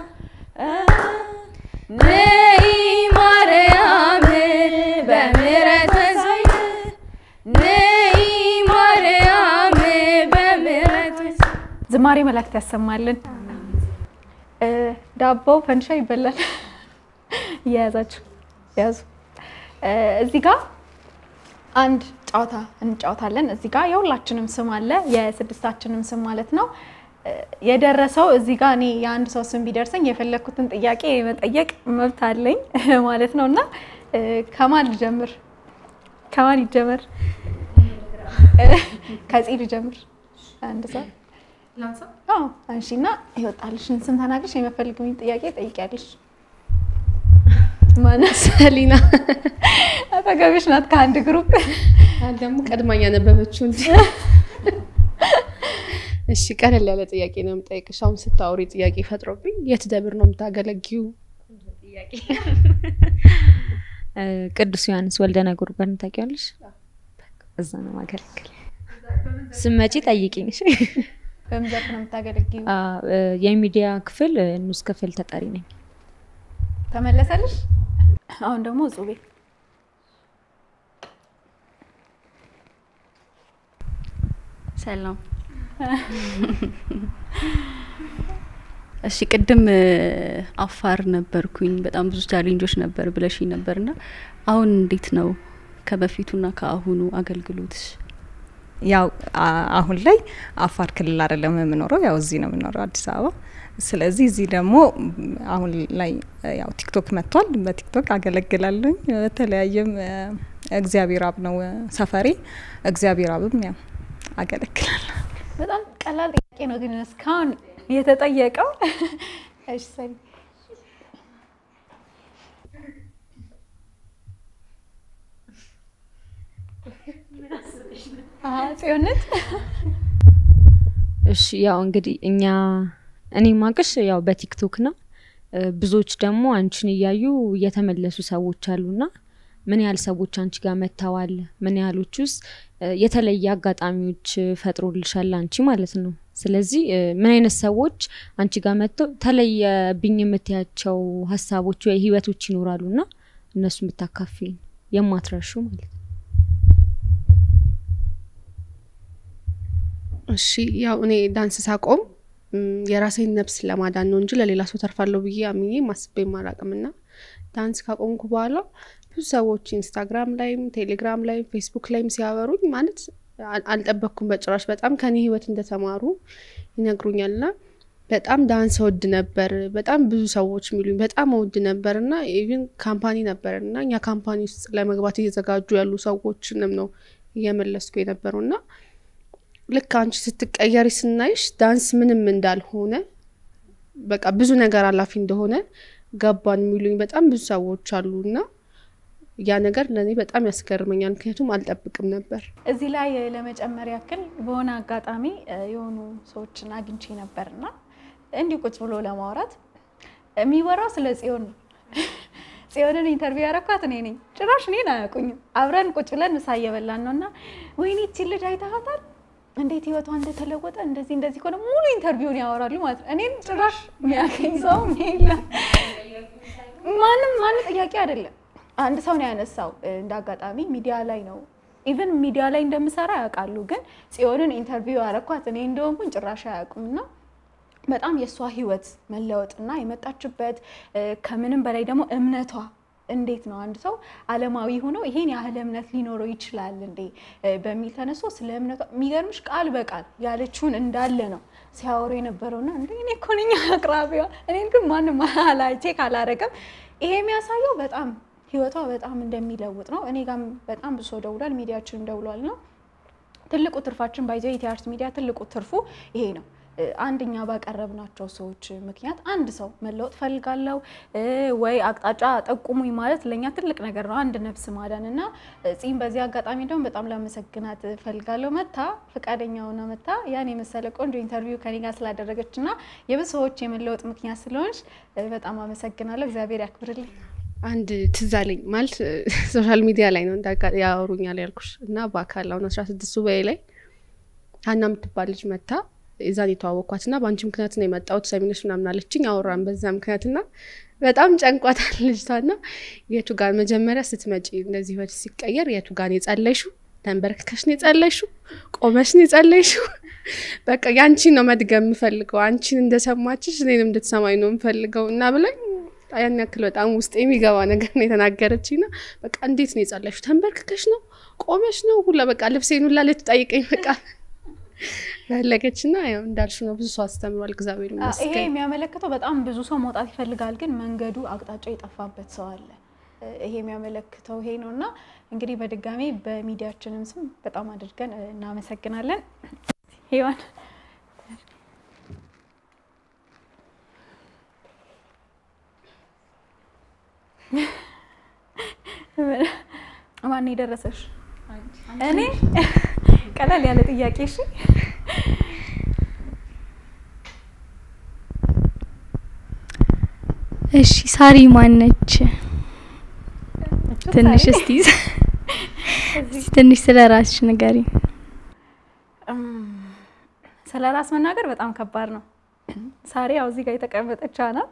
Speaker 2: ንኢ ማርያም በምሕረት ወሳይ ንኢ ማርያም በምሕረት ወሳይ
Speaker 1: ዝማሬ መላእክት ያሰማልን። እ፣ ዳቦ ፈንሻ ይበላል። እየያዛችሁ ያዙ። እ፣ እዚህ ጋር አንድ ጨዋታ እንጫወታለን። እዚህ ጋር የሁላችንም ስም አለ፣ የስድስታችንም ስም ማለት ነው። እ፣ የደረሰው እዚህ ጋር እኔ የአንድ ሰው ስም ቢደርሰኝ የፈለግኩትን ጥያቄ የመጠየቅ መብት አለኝ ማለት ነው እና እ፣ ከማን ልጀምር? ከማን ይጀመር? እ፣ ከፂ ልጀምር። አንድ ሰው አዎ አንሺ እና ይወጣልሽን ስም ተናግረሽ የመፈልግኝ ጥያቄ ጠይቂያለሽ። ማነው?
Speaker 4: ሰሊና
Speaker 1: አጠገብሽ ናት ከአንድ ግሩፕ።
Speaker 4: ደግሞ ቀድማኝ ያነበበችው እንጂ እሺ ቀለል ያለ ጥያቄ ነው የምጠይቅሽ። አሁን ስታወሪ ጥያቄ ፈጥሮብኝ የት ደብር ነው የምታገለጊው?
Speaker 8: እ፣ ቅዱስ ዮሐንስ ወልደ ነጎድጓድን ታውቂዋለሽ? እዛ ነው ማገለግል። ስመጪ ጠይቂኝ። እሺ?
Speaker 1: በምን ዘርፍ ነው የምታገለግዩ?
Speaker 8: አ፣ እ፣ የሚዲያ ክፍል እ፣ ንዑስ ክፍል ተጠሪ ነኝ።
Speaker 1: ተመለሰልሽ? አሁን ደግሞ እጹቤ
Speaker 3: ሰላም። እሺ ቅድም እ፣ አፋር ነበርኩኝ በጣም ብዙ ቻሌንጆች ነበር ብለሽኝ ነበርና አሁን እንዴት ነው ከበፊቱና ከአሁኑ አገልግሎትሽ?
Speaker 6: ያው አ- አሁን ላይ አፋር ክልል አይደለም የምኖረው፣ ያው እዚህ ነው የምኖረው አዲስ አበባ። ስለዚህ እዚህ ደግሞ ም፣ አሁን ላይ እ፣ ያው ቲክቶክ መጥቷል። በቲክቶክ አገለግላለኝ። በተለያየም እ፣ እግዚአብሔር አብ ነው እ፣ ሰፈሬ። እግዚአብሔር አብም ያው አገለግላለሁ።
Speaker 1: በጣም ቀላል ጥያቄ ነው ግን እስካሁን የተጠየቀው። እሺ ሰኒ አሀ፣ ጽዮንት
Speaker 8: እሺ ያው እንግዲህ እኛ እኔ ማቅሽ ያው በቲክቶክ ነው። እ፣ ብዙዎች ደግሞ አንቺን እያዩ የተመለሱ ሰዎች አሉና ምን ያህል ሰዎች አንቺ ጋር መጥተዋል? ምን ያህሎች ውስጥ የተለየ አጋጣሚዎች ፈጥሮልሻል አንቺ ማለት ነው። ስለዚህ እ፣ ምን አይነት ሰዎች አንቺ ጋር መጥተው ተለየብኝ የምትያቸው ሀሳቦች ወይ ህይወቶች ይኖራሉና እነሱ የምታካፊኝ የማትረሹ ማለት ነው።
Speaker 4: እሺ ያው እኔ ዳንስ ሳቆም ም፣ የራሴን ነፍስ ለማዳን ነው እንጂ ለሌላ ሰው ተርፋለሁ ብዬ አምኜ ማስቤ ማላቅም እና ዳንስ ካቆምኩ በኋላ ብዙ ሰዎች ኢንስታግራም ላይም ቴሌግራም ላይም ፌስቡክ ላይም ሲያወሩኝ ማለት አል- አልጠበቅኩም በጭራሽ በጣም ከኔ ህይወት እንደተማሩ ይነግሩኛል እና በጣም ዳንስ እወድ ነበር። በጣም ብዙ ሰዎች የሚሉኝ በጣም እወድ ነበር እና ኢቭን ካምፓኒ ነበር እና እኛ ካምፓኒ ውስጥ ለመግባት እየዘጋጁ ያሉ ሰዎችንም ነው እየመለስኩ የነበረው እና ልክ አንቺ ስትቀየሪ ስናይሽ ዳንስ ምንም እንዳልሆነ በቃ ብዙ ነገር አላፊ እንደሆነ ገባን የሚሉኝ በጣም ብዙ ሰዎች አሉ እና ያ ነገር ለእኔ በጣም ያስገርመኛል። ምክንያቱም አልጠብቅም ነበር።
Speaker 1: እዚህ ላይ ለመጨመር ያክል በሆነ አጋጣሚ እ፣ የሆኑ ሰዎችን አግኝቼ ነበርና እንዲህ ቁጭ ብሎ ለማውራት የሚወራው ስለ ጽዮን ነው። ጽዮንን ኢንተርቪው ያረኳት እኔ ነኝ። ጭራሽ እኔን አያውቁኝም። አብረን ቁጭ ብለን ምሳ እየበላን ነው እና ወይኔ ይቺ ልጅ አይተሃታል እንዴት ህይወቷ እንደተለወጠ እንደዚህ እንደዚህ ከሆነ ሙሉ ኢንተርቪውን ያወራሉ ማለት ነው። እኔን ጭራሽ የሚያገኝ ሰው የለም። ማንም ማንም ጥያቄ አይደለም። አንድ ሰው ነው ያነሳው። እንደ አጋጣሚ ሚዲያ ላይ ነው ኢቨን ሚዲያ ላይ እንደምሰራ ያውቃሉ። ግን ጽዮንን ኢንተርቪው ያረኳት እኔ እንደሆንኩኝ ጭራሽ አያውቁም እና በጣም የእሷ ህይወት መለወጥና የመጣችበት እ፣ ከምንም በላይ ደግሞ እምነቷ እንዴት ነው አንድ ሰው አለማዊ ሆኖ ይሄን ያህል እምነት ሊኖረው ይችላል እንዴ እ፣ በሚል ተነስቶ ስለ እምነቷ የሚገርምሽ ቃል በቃል ያለችውን እንዳለ ነው ሲያወሩ የነበረውና እንደ እኔ እኮ ነኝ አቅራቢዋ እኔን ግን ማንም አላ ቼክ አላረገም። ይሄ የሚያሳየው በጣም ህይወቷ በጣም እንደሚለውጥ ነው። እኔ ጋም በጣም ብዙ ሰው ደውሏል፣ ሚዲያችንም ደውሏል ነው ትልቁ ትርፋችን ባይዘ የቲያርት ሚዲያ ትልቁ ትርፉ ይሄ ነው። እ፣ አንደኛ ባቀረብናቸው ሰዎች ምክንያት አንድ ሰው መለወጥ ፈልጋለው እ፣ ወይ አቅጣጫ ጠቁሙኝ ማለት ለእኛ ትልቅ ነገር ነው፣ አንድ ነፍስ ማዳን እና ጺም በዚህ አጋጣሚ ደግሞ በጣም ላመሰግናት ፈልጋለሁ። መታ ፈቃደኛ ሆና መታ ያን የመሰለ ቆንጆ ኢንተርቪው ከኔ ጋር ስላደረገች እና የብዙ ሰዎች የመለወጥ ምክንያት ስለሆንሽ እ፣ በጣም አመሰግናለሁ። እግዚአብሔር ያክብርልኝ።
Speaker 4: አንድ ትዝ አለኝ ማለት ሶሻል ሚዲያ ላይ ነው እንዳጋ- ያወሩኛል ያልኩሽ እና በአካል አሁን አስራ ስድስት ሱባኤ ላይ ሀና የምትባል ልጅ መታ የዛን የተዋወቅኳት እና በአንቺ ምክንያት ነው የመጣሁት ሰሚነሽ ምናምን አለችኝ። አወራን በዛ ምክንያት እና በጣም ጨንቋታል ልጅቷ እና የቱ ጋር መጀመሪያ ስትመጪ እንደዚህ ህይወት ሲቀየር የቱ ጋር ነው የጸለይሽው? ተንበርክከሽ ነው የጸለይሽው? ቆመሽ ነው የጸለይሽው? በቃ ያንቺን ነው መድገም የምፈልገው አንቺን እንደሰማችሽ እኔንም እንድትሰማኝ ነው የምፈልገው እና ብላኝ ያን ያክል በጣም ውስጥ የሚገባ ነገር ነው የተናገረችኝ ና በቃ እንዴት ነው የጸለይሽው? ተንበርክከሽ ነው ቆመሽ ነው ሁላ በቃ ልብሴን ሁላ ልትጠይቀኝ በቃ ፈለገች ና ያው እንዳልሽ ነው ብዙ ሰው አስተምሯል። እግዚአብሔር
Speaker 1: ይሄ
Speaker 4: ይመስገን።
Speaker 1: የሚያመለክተው በጣም ብዙ ሰው መውጣት ይፈልጋል፣ ግን መንገዱ አቅጣጫው የጠፋበት ሰው አለ። ይሄ የሚያመለክተው ይሄ ነው እና እንግዲህ በድጋሚ በሚዲያችንም ስም በጣም አድርገን እናመሰግናለን። ሄዋን ማን የደረሰሽ? እኔ ቀላል ያለ ጥያቄ እሺ።
Speaker 5: እሺ ሳሪ ማነች? ትንሽ እስቲ ትንሽ ስለ ራስሽ ንገሪኝ።
Speaker 1: ስለ ራስ መናገር በጣም ከባድ ነው። ሳሪ ያው እዚህ ጋር የተቀመጠች ናት።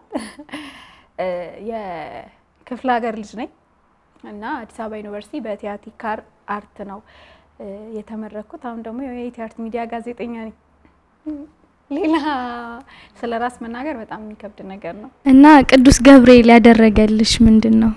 Speaker 1: የክፍለ ሀገር ልጅ ነኝ እና አዲስ አበባ ዩኒቨርሲቲ በቲያትሪካል አርት ነው የተመረኩት። አሁን ደግሞ የኢቲ አርት ሚዲያ ጋዜጠኛ ነኝ። ሌላ ስለ ራስ መናገር በጣም የሚከብድ ነገር ነው።
Speaker 5: እና ቅዱስ ገብርኤል ያደረገልሽ ምንድን ነው?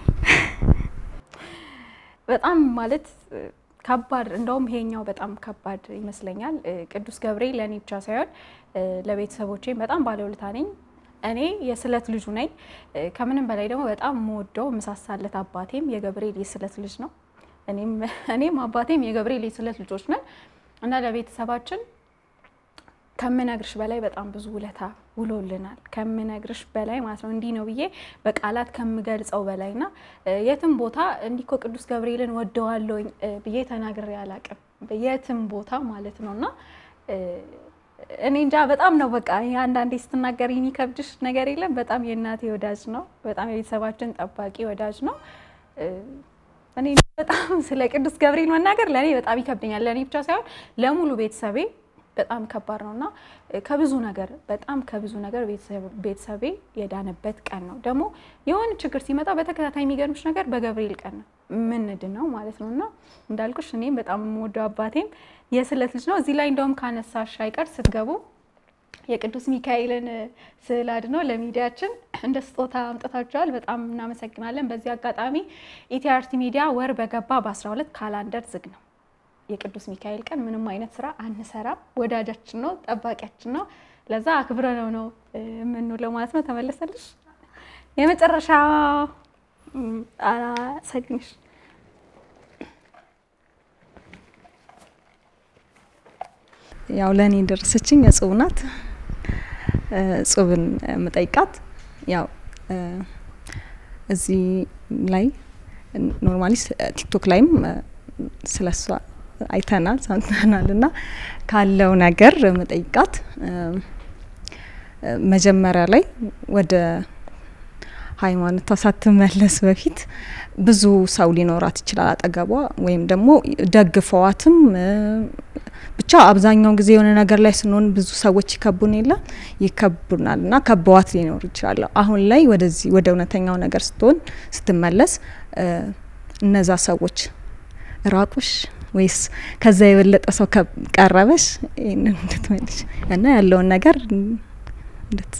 Speaker 1: በጣም ማለት ከባድ እንደውም ይሄኛው በጣም ከባድ ይመስለኛል። ቅዱስ ገብርኤል ለእኔ ብቻ ሳይሆን ለቤተሰቦቼም በጣም ባለውለታ ነኝ። እኔ የስለት ልጁ ነኝ። ከምንም በላይ ደግሞ በጣም የምወደው ምሳሳለት አባቴም የገብርኤል የስለት ልጅ ነው። እኔም አባቴም የገብርኤል የስለት ልጆች ነን እና ለቤተሰባችን ከምነግርሽ በላይ በጣም ብዙ ውለታ ውሎልናል። ከምነግርሽ በላይ ማለት ነው። እንዲህ ነው ብዬ በቃላት ከምገልጸው በላይ ና የትም ቦታ እንዲህ እኮ ቅዱስ ገብርኤልን ወደዋለሁኝ ብዬ ተናግሬ አላቅም። የትም ቦታ ማለት ነው እና እኔ እንጃ በጣም ነው በቃ አንዳንዴ ስትናገር የሚከብድሽ ነገር የለም። በጣም የእናቴ ወዳጅ ነው። በጣም የቤተሰባችን ጠባቂ ወዳጅ ነው። እኔ በጣም ስለ ቅዱስ ገብርኤል መናገር ለእኔ በጣም ይከብደኛል። ለእኔ ብቻ ሳይሆን ለሙሉ ቤተሰቤ በጣም ከባድ ነው እና ከብዙ ነገር በጣም ከብዙ ነገር ቤተሰቤ የዳነበት ቀን ነው። ደግሞ የሆነ ችግር ሲመጣ በተከታታይ የሚገርምሽ ነገር በገብርኤል ቀን ነው ምንድን ነው ማለት ነው እና እንዳልኩሽ እኔም በጣም የምወደው አባቴም የስለት ልጅ ነው። እዚህ ላይ እንደውም ካነሳሽ አይቀር ስትገቡ የቅዱስ ሚካኤልን ስዕል አድኖ ለሚዲያችን እንደ ስጦታ አምጥታችኋል። በጣም እናመሰግናለን። በዚህ አጋጣሚ ኢቲ አርት ሚዲያ ወር በገባ በ12 ካላንደር ዝግ ነው። የቅዱስ ሚካኤል ቀን ምንም አይነት ስራ አንሰራም። ወዳጃችን ነው፣ ጠባቂያችን ነው። ለዛ አክብረ ነው ነው የምንውለው ማለት ነው። ተመለሰልሽ የመጨረሻ አላሰግንሽ
Speaker 6: ያው ለእኔ የደረሰችኝ እጹብ ናት። እጹብን የምጠይቃት ያው እዚህ ላይ ኖርማሊ ቲክቶክ ላይም ስለሷ አይተናል ሰምተናል እና ካለው ነገር መጠይቃት መጀመሪያ ላይ ወደ ሃይማኖቷ ሳትመለስ በፊት ብዙ ሰው ሊኖራት ይችላል አጠገቧ ወይም ደግሞ ደግፈዋትም ብቻ አብዛኛውን ጊዜ የሆነ ነገር ላይ ስንሆን ብዙ ሰዎች ይከቡን የለ ይከቡናል እና ከበዋት ሊኖር ይችላል። አሁን ላይ ወደዚህ ወደ እውነተኛው ነገር ስትሆን ስትመለስ እነዛ ሰዎች ራቁሽ ወይስ ከዛ የበለጠ ሰው ቀረበሽ? ይህንን እንድትመልሽ እና ያለውን ነገር እንድት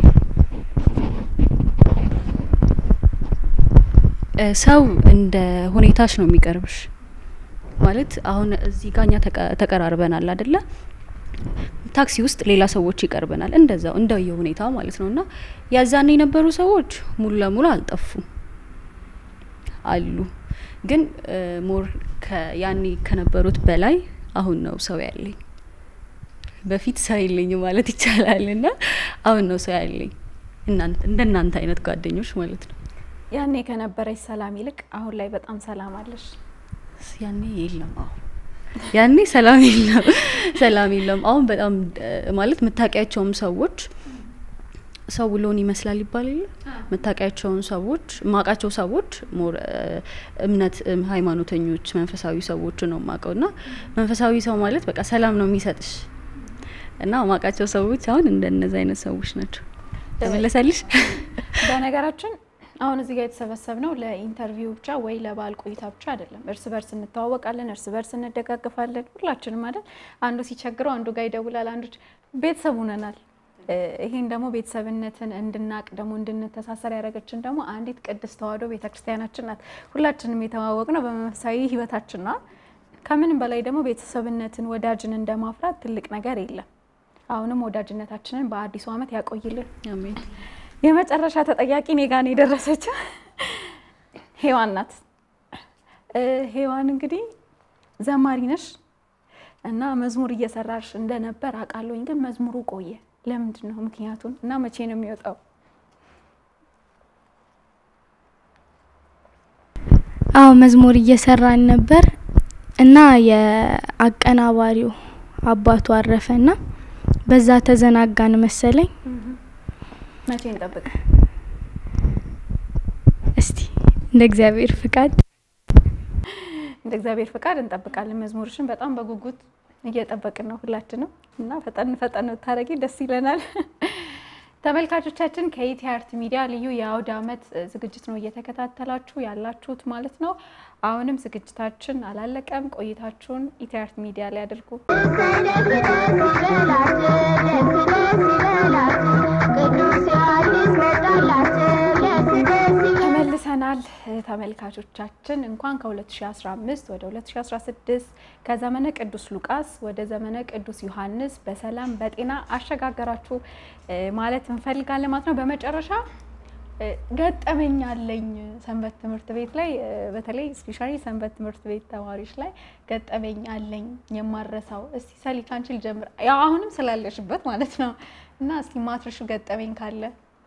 Speaker 3: ሰው እንደ ሁኔታሽ ነው የሚቀርብሽ። ማለት አሁን እዚህ ጋር እኛ ተቀራርበናል አደለ? ታክሲ ውስጥ ሌላ ሰዎች ይቀርበናል፣ እንደዛው እንደየ ሁኔታ ማለት ነው። እና ያዛኔ የነበሩ ሰዎች ሙሉ ለሙሉ አልጠፉም አሉ ግን ሞር ያኔ ከነበሩት በላይ አሁን ነው ሰው ያለኝ። በፊት ሰው የለኝ ማለት ይቻላል እና አሁን ነው ሰው ያለኝ እንደናንተ አይነት ጓደኞች ማለት ነው።
Speaker 1: ያኔ ከነበረች ሰላም ይልቅ አሁን ላይ በጣም ሰላም አለሽ።
Speaker 3: ያኔ የለም። አሁን ያኔ ሰላም የለም፣ ሰላም የለም። አሁን በጣም ማለት የምታውቂያቸውም ሰዎች ሰው ውሎን ይመስላል ይባል የለ የምታውቂያቸውን ሰዎች ማውቃቸው ሰዎች ሞር እምነት ሃይማኖተኞች መንፈሳዊ ሰዎች ነው ማውቀው እና መንፈሳዊ ሰው ማለት በቃ ሰላም ነው የሚሰጥሽ እና ማውቃቸው ሰዎች አሁን እንደነዚህ አይነት ሰዎች ናቸው። ተመለሰልሽ?
Speaker 1: በነገራችን አሁን እዚህ ጋር የተሰበሰብነው ለኢንተርቪው ብቻ ወይ ለበዓል ቆይታ ብቻ አይደለም። እርስ በርስ እንተዋወቃለን፣ እርስ በርስ እንደጋግፋለን። ሁላችንም አይደል? አንዱ ሲቸግረው አንዱ ጋር ይደውላል፣ አንዱ ቤተሰብ ሆነናል። ይሄን ደግሞ ቤተሰብነትን እንድናቅ ደግሞ እንድንተሳሰር ያደረገችን ደግሞ አንዲት ቅድስት ተዋሕዶ ቤተክርስቲያናችን ናት። ሁላችንም የተዋወቅ ነው በመንፈሳዊ ሕይወታችን ነው። ከምንም በላይ ደግሞ ቤተሰብነትን ወዳጅን እንደማፍራት ትልቅ ነገር የለም። አሁንም ወዳጅነታችንን በአዲሱ ዓመት ያቆይልን።
Speaker 3: አሜን።
Speaker 1: የመጨረሻ ተጠያቂ እኔ ጋር ነው የደረሰችው። ሄዋን ናት። ሄዋን እንግዲህ ዘማሪ ነሽ እና መዝሙር እየሰራሽ እንደነበር አውቃለሁኝ። ግን መዝሙሩ ቆየ። ለምንድን ነው ምክንያቱን እና መቼ ነው የሚወጣው?
Speaker 5: አዎ መዝሙር እየሰራን ነበር እና የአቀናባሪው አባቱ አረፈና በዛ ተዘናጋን መሰለኝ።
Speaker 1: መቼ እንጠብቅ?
Speaker 5: እንደ እግዚአብሔር ፍቃድ
Speaker 1: እንደ እግዚአብሔር ፍቃድ እንጠብቃለን። መዝሙርሽን በጣም በጉጉት እየጠበቅን ነው ሁላችንም እና ፈጠን ፈጠን ብታደርጊ ደስ ይለናል። ተመልካቾቻችን ከኢቲ አርት ሚዲያ ልዩ የአውደ ዓመት ዝግጅት ነው እየተከታተላችሁ ያላችሁት ማለት ነው። አሁንም ዝግጅታችን አላለቀም። ቆይታችሁን ኢቲ አርት ሚዲያ ላይ አድርጉ። ተመልሰናል ተመልካቾቻችን። እንኳን ከ2015 ወደ 2016 ከዘመነ ቅዱስ ሉቃስ ወደ ዘመነ ቅዱስ ዮሐንስ በሰላም በጤና አሸጋገራችሁ ማለት እንፈልጋለን ማለት ነው። በመጨረሻ ገጠመኝ አለኝ ሰንበት ትምህርት ቤት ላይ በተለይ ስፔሻሊ ሰንበት ትምህርት ቤት ተማሪዎች ላይ ገጠመኝ አለኝ የማረሳው። እስቲ ሰሊ ካንቺ ልጀምር፣ ያው አሁንም ስላለሽበት ማለት ነው እና እስቲ ማትረሹ ገጠመኝ ካለ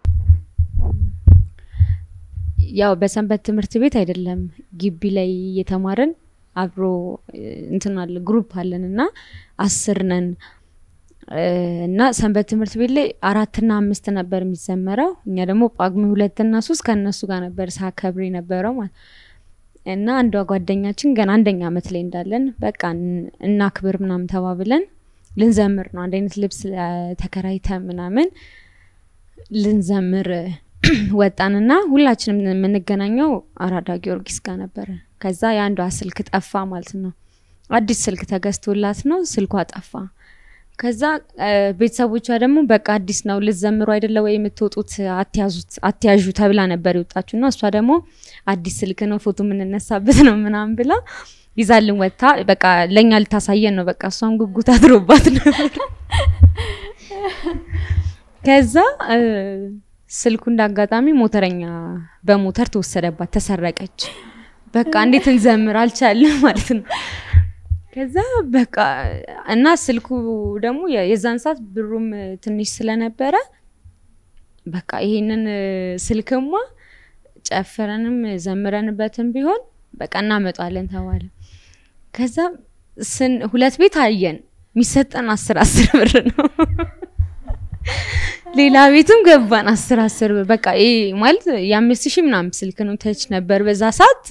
Speaker 8: ያው በሰንበት ትምህርት ቤት አይደለም ግቢ ላይ እየተማርን አብሮ እንትን አለ ግሩፕ አለን እና አስር ነን እና ሰንበት ትምህርት ቤት ላይ አራትና አምስት ነበር የሚዘመረው። እኛ ደግሞ ጳጉሜ ሁለትና ሶስት ከእነሱ ጋር ነበር ሳከብር የነበረው ማለት እና አንዷ ጓደኛችን ገና አንደኛ አመት ላይ እንዳለን በቃ እናክብር ምናምን ተባብለን ልንዘምር ነው። አንድ አይነት ልብስ ተከራይተ ምናምን ልንዘምር ወጣንና ሁላችንም የምንገናኘው አራዳ ጊዮርጊስ ጋር ነበረ። ከዛ የአንዷ ስልክ ጠፋ ማለት ነው። አዲስ ስልክ ተገዝቶላት ነው፣ ስልኳ ጠፋ። ከዛ ቤተሰቦቿ ደግሞ በቃ አዲስ ነው ልዘምሩ አይደለ ወይ የምትወጡት አትያዙት አትያዡ ተብላ ነበር የወጣችሁ እና እሷ ደግሞ አዲስ ስልክ ነው ፎቶ የምንነሳበት ነው ምናምን ብላ ይዛልን ወጥታ በቃ ለእኛ ልታሳየን ነው። በቃ እሷም ጉጉት አድሮባት ነበር። ከዛ ስልኩ እንዳጋጣሚ ሞተረኛ በሞተር ተወሰደባት፣ ተሰረቀች። በቃ እንዴት እንዘምር አልቻለም ማለት ነው። ከዛ በቃ እና ስልኩ ደግሞ የዛን ሰዓት ብሩም ትንሽ ስለነበረ በቃ ይሄንን ስልክማ ጨፍረንም ዘምረንበትም ቢሆን በቃ እናመጣለን ተባለ። ከዛ ስን ሁለት ቤት አየን፣ የሚሰጠን አስር አስር ብር ነው። ሌላ ቤትም ገባን አስር አስር ብር በቃ ይሄ ማለት የአምስት ሺህ ምናምን ስልክ ነው ተች ነበር በዛ ሰዓት።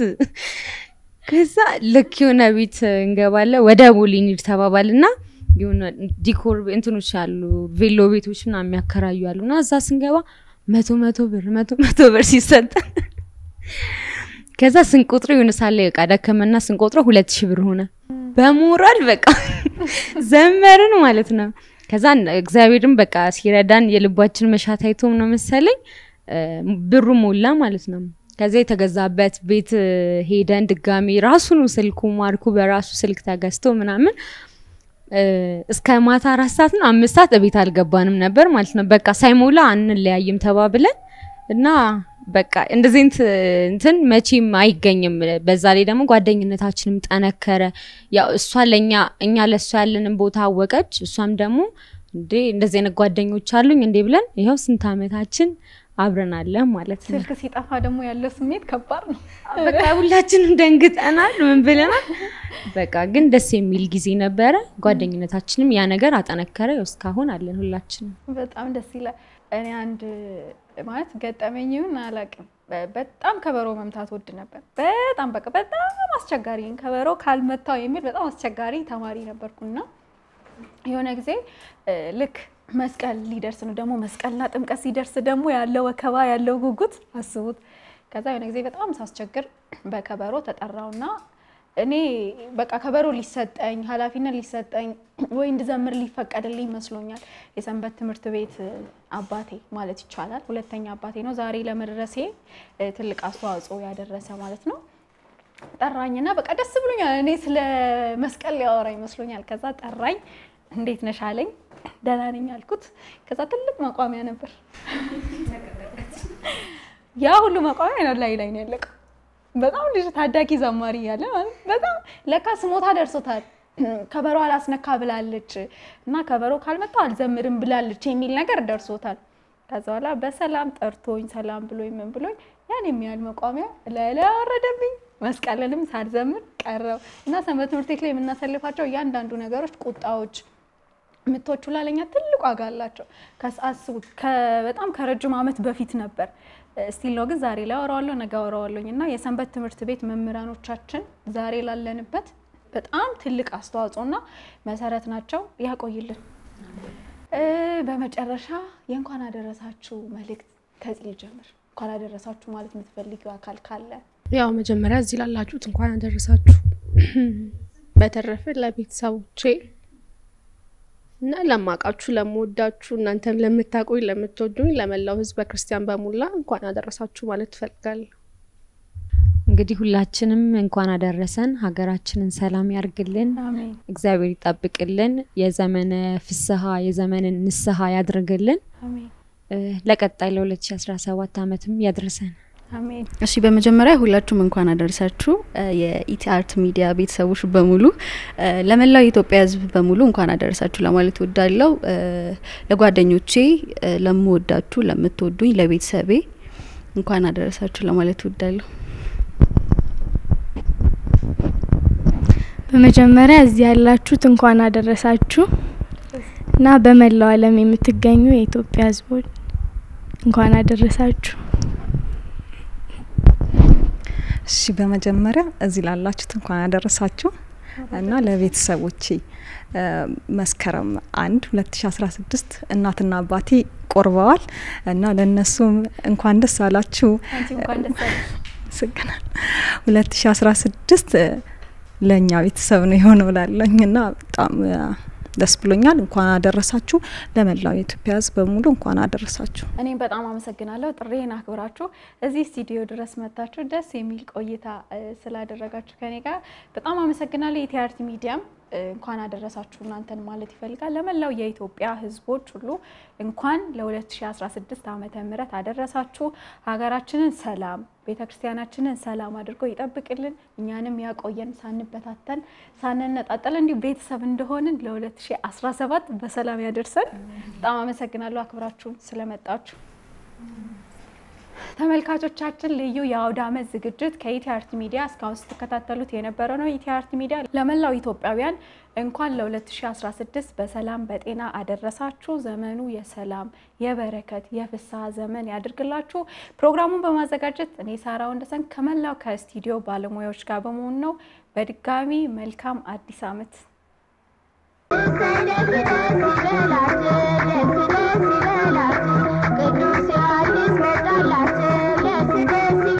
Speaker 8: ከዛ ልክ የሆነ ቤት እንገባለን ወደ ቦሌ እንሂድ ተባባል እና የሆነ ዲኮር እንትኖች አሉ ቬሎ ቤቶች ምናምን የሚያከራዩ አሉ እና እዛ ስንገባ መቶ መቶ ብር መቶ መቶ ብር ሲሰጠን ከዛ ስንቆጥረው የሆነ ሳለ በቃ ደከመና ስንቆጥረው ሁለት ሺህ ብር ሆነ። በሞራል በቃ ዘመርን ማለት ነው። ከዛ እግዚአብሔርም በቃ ሲረዳን የልባችን መሻት አይቶም ነው መሰለኝ ብሩ ሞላ ማለት ነው። ከዛ የተገዛበት ቤት ሄደን ድጋሚ ራሱኑ ስልኩ ማርኩ በራሱ ስልክ ተገዝቶ ምናምን እስከ ማታ አራት ሰዓት ነው አምስት ሰዓት እቤት አልገባንም ነበር ማለት ነው። በቃ ሳይሞላ አንለያይም ተባብለን እና በቃ እንደዚህ እንትን መቼም አይገኝም። በዛ ላይ ደግሞ ጓደኝነታችንም ጠነከረ። ያው እሷ ለእኛ እኛ ለእሷ ያለንን ቦታ አወቀች። እሷም ደግሞ እንዴ እንደዚህ አይነት ጓደኞች አሉኝ እንዴ ብለን ይኸው ስንት አመታችን አብረን አለን ማለት ነው።
Speaker 1: ስልክ ሲጠፋ ደግሞ ያለው ስሜት ከባድ ነው።
Speaker 8: በቃ ሁላችንም ደንግጠናል፣ ምን ብለናል። በቃ ግን ደስ የሚል ጊዜ ነበረ። ጓደኝነታችንም ያ ነገር አጠነከረ። ያው እስካሁን አለን ሁላችንም።
Speaker 1: በጣም ደስ ይላል። እኔ አንድ ማለት ገጠመኝውን አላውቅም። በጣም ከበሮ መምታት ወድ ነበር። በጣም በቃ በጣም አስቸጋሪ ከበሮ ካልመታው የሚል በጣም አስቸጋሪ ተማሪ ነበርኩና የሆነ ጊዜ ልክ መስቀል ሊደርስ ነው ደግሞ መስቀልና ጥምቀት ሲደርስ ደግሞ ያለው ወከባ ያለው ጉጉት አስቡት። ከዛ የሆነ ጊዜ በጣም ሳስቸግር በከበሮ ተጠራውና እኔ በቃ ከበሮ ሊሰጠኝ ኃላፊነት ሊሰጠኝ ወይ እንድዘምር ሊፈቀድልኝ ይመስሎኛል። የሰንበት ትምህርት ቤት አባቴ ማለት ይቻላል ሁለተኛ አባቴ ነው። ዛሬ ለመድረሴ ትልቅ አስተዋጽኦ ያደረሰ ማለት ነው። ጠራኝና በቃ ደስ ብሎኛል። እኔ ስለ መስቀል ሊያወራ ይመስሎኛል። ከዛ ጠራኝ። እንዴት ነሽ አለኝ። ደህና ነኝ አልኩት። ከዛ ትልቅ መቋሚያ ነበር። ያ ሁሉ መቋሚያ ነው ላይ ላይ ነው ያለቀው። በጣም ልጅ ታዳጊ ዘማሪ እያለ በጣም ለካ ስሞታ ደርሶታል። ከበሮ አላስነካ ብላለች እና ከበሮ ካልመጣው አልዘምርም ብላለች የሚል ነገር ደርሶታል። ከዛ በኋላ በሰላም ጠርቶኝ ሰላም ብሎኝ ምን ብሎኝ ያን የሚያህል መቋሚያ ላይ ላይ አወረደብኝ። መስቀልንም ሳልዘምር ቀረው እና ሰንበት ትምህርት ቤት ላይ የምናሳልፋቸው እያንዳንዱ ነገሮች ቁጣዎች ምቶቹ ላለኛ ትልቅ ዋጋ አላቸው። ከአስቡት በጣም ከረጅም ዓመት በፊት ነበር ስቲል ነው ግን ዛሬ ላይ አወራዋለሁ ነገ አወራዋለሁኝ እና የሰንበት ትምህርት ቤት መምህራኖቻችን ዛሬ ላለንበት በጣም ትልቅ አስተዋጽኦና መሰረት ናቸው። ያቆይልን። በመጨረሻ የእንኳን አደረሳችሁ መልእክት ከዚህ ልጀምር። እንኳን አደረሳችሁ ማለት የምትፈልጊው አካል ካለ
Speaker 4: ያው መጀመሪያ እዚህ ላላችሁት እንኳን አደረሳችሁ። በተረፈ ለቤተሰቦቼ እና ለማቃችሁ ለምወዳችሁ እናንተም ለምታቆኝ ለምትወዱኝ ለመላው ሕዝበ ክርስቲያን በሙላ እንኳን አደረሳችሁ ማለት ትፈልጋለሁ።
Speaker 8: እንግዲህ ሁላችንም እንኳን አደረሰን። ሀገራችንን ሰላም ያርግልን፣
Speaker 1: አሜን።
Speaker 8: እግዚአብሔር ይጠብቅልን፣ የዘመነ ፍስሐ የዘመንን ንስሐ ያድርግልን።
Speaker 1: አሜን
Speaker 8: ለቀጣይ ለ2017 ዓመትም ያድርሰን።
Speaker 1: አሜን።
Speaker 3: እሺ በመጀመሪያ ሁላችሁም እንኳን አደረሳችሁ። የኢቲ አርት ሚዲያ ቤተሰቦች በሙሉ ለመላው የኢትዮጵያ ሕዝብ በሙሉ እንኳን አደረሳችሁ ለማለት ወዳለው ለጓደኞቼ፣ ለምወዳችሁ፣ ለምትወዱኝ፣ ለቤተሰቤ እንኳን አደረሳችሁ ለማለት ወዳለሁ።
Speaker 5: በመጀመሪያ እዚህ ያላችሁት እንኳን አደረሳችሁ እና በመላው ዓለም የምትገኙ የኢትዮጵያ ሕዝቦች እንኳን አደረሳችሁ።
Speaker 6: እሺ በመጀመሪያ እዚህ ላላችሁት እንኳን አደረሳችሁ እና ለቤተሰቦቼ መስከረም አንድ ሁለት ሺ አስራ ስድስት እናትና አባቴ ቆርበዋል እና ለእነሱም እንኳን ደስ አላችሁ።
Speaker 1: አንቺ እንኳን ደስ አለሽ።
Speaker 6: ስገናል ሁለት ሺ አስራ ስድስት ለእኛ ቤተሰብ ነው የሆነው ላለኝ እና በጣም ደስ ብሎኛል። እንኳን አደረሳችሁ። ለመላው የኢትዮጵያ ሕዝብ በሙሉ እንኳን አደረሳችሁ።
Speaker 1: እኔም በጣም አመሰግናለሁ ጥሬን አክብራችሁ እዚህ ስቱዲዮ ድረስ መጥታችሁ ደስ የሚል ቆይታ እ ስላደረጋችሁ ከኔ ጋር በጣም አመሰግናለሁ። የቲአርቲ ሚዲያም እ እንኳን አደረሳችሁ እናንተን ማለት ይፈልጋል። ለመላው የኢትዮጵያ ሕዝቦች ሁሉ እንኳን ለ2016 ዓመተ ምህረት አደረሳችሁ። ሀገራችንን ሰላም፣ ቤተ ክርስቲያናችንን ሰላም አድርጎ ይጠብቅልን፣ እኛንም ያቆየን፣ ሳንበታተን ሳንነጣጠል እንዲሁ ቤተሰብ እንደሆንን ለ2017 በሰላም ያደርሰን። በጣም አመሰግናለሁ አክብራችሁን ስለመጣችሁ። ተመልካቾቻችን ልዩ የአውደ ዓመት ዝግጅት ከኢቲአርቲ ሚዲያ እስካሁን ስትከታተሉት የነበረ ነው። ኢቲአርቲ ሚዲያ ለመላው ኢትዮጵያውያን እንኳን ለ2016 በሰላም በጤና አደረሳችሁ። ዘመኑ የሰላም የበረከት የፍስሐ ዘመን ያድርግላችሁ። ፕሮግራሙን በማዘጋጀት እኔ ሳራ ወንደሰን ከመላው ከስቱዲዮ ባለሙያዎች ጋር በመሆን ነው። በድጋሚ መልካም አዲስ ዓመት።
Speaker 2: ደስ ደስ ይበላችሁ፣ ደስ ደስ ይበላችሁ።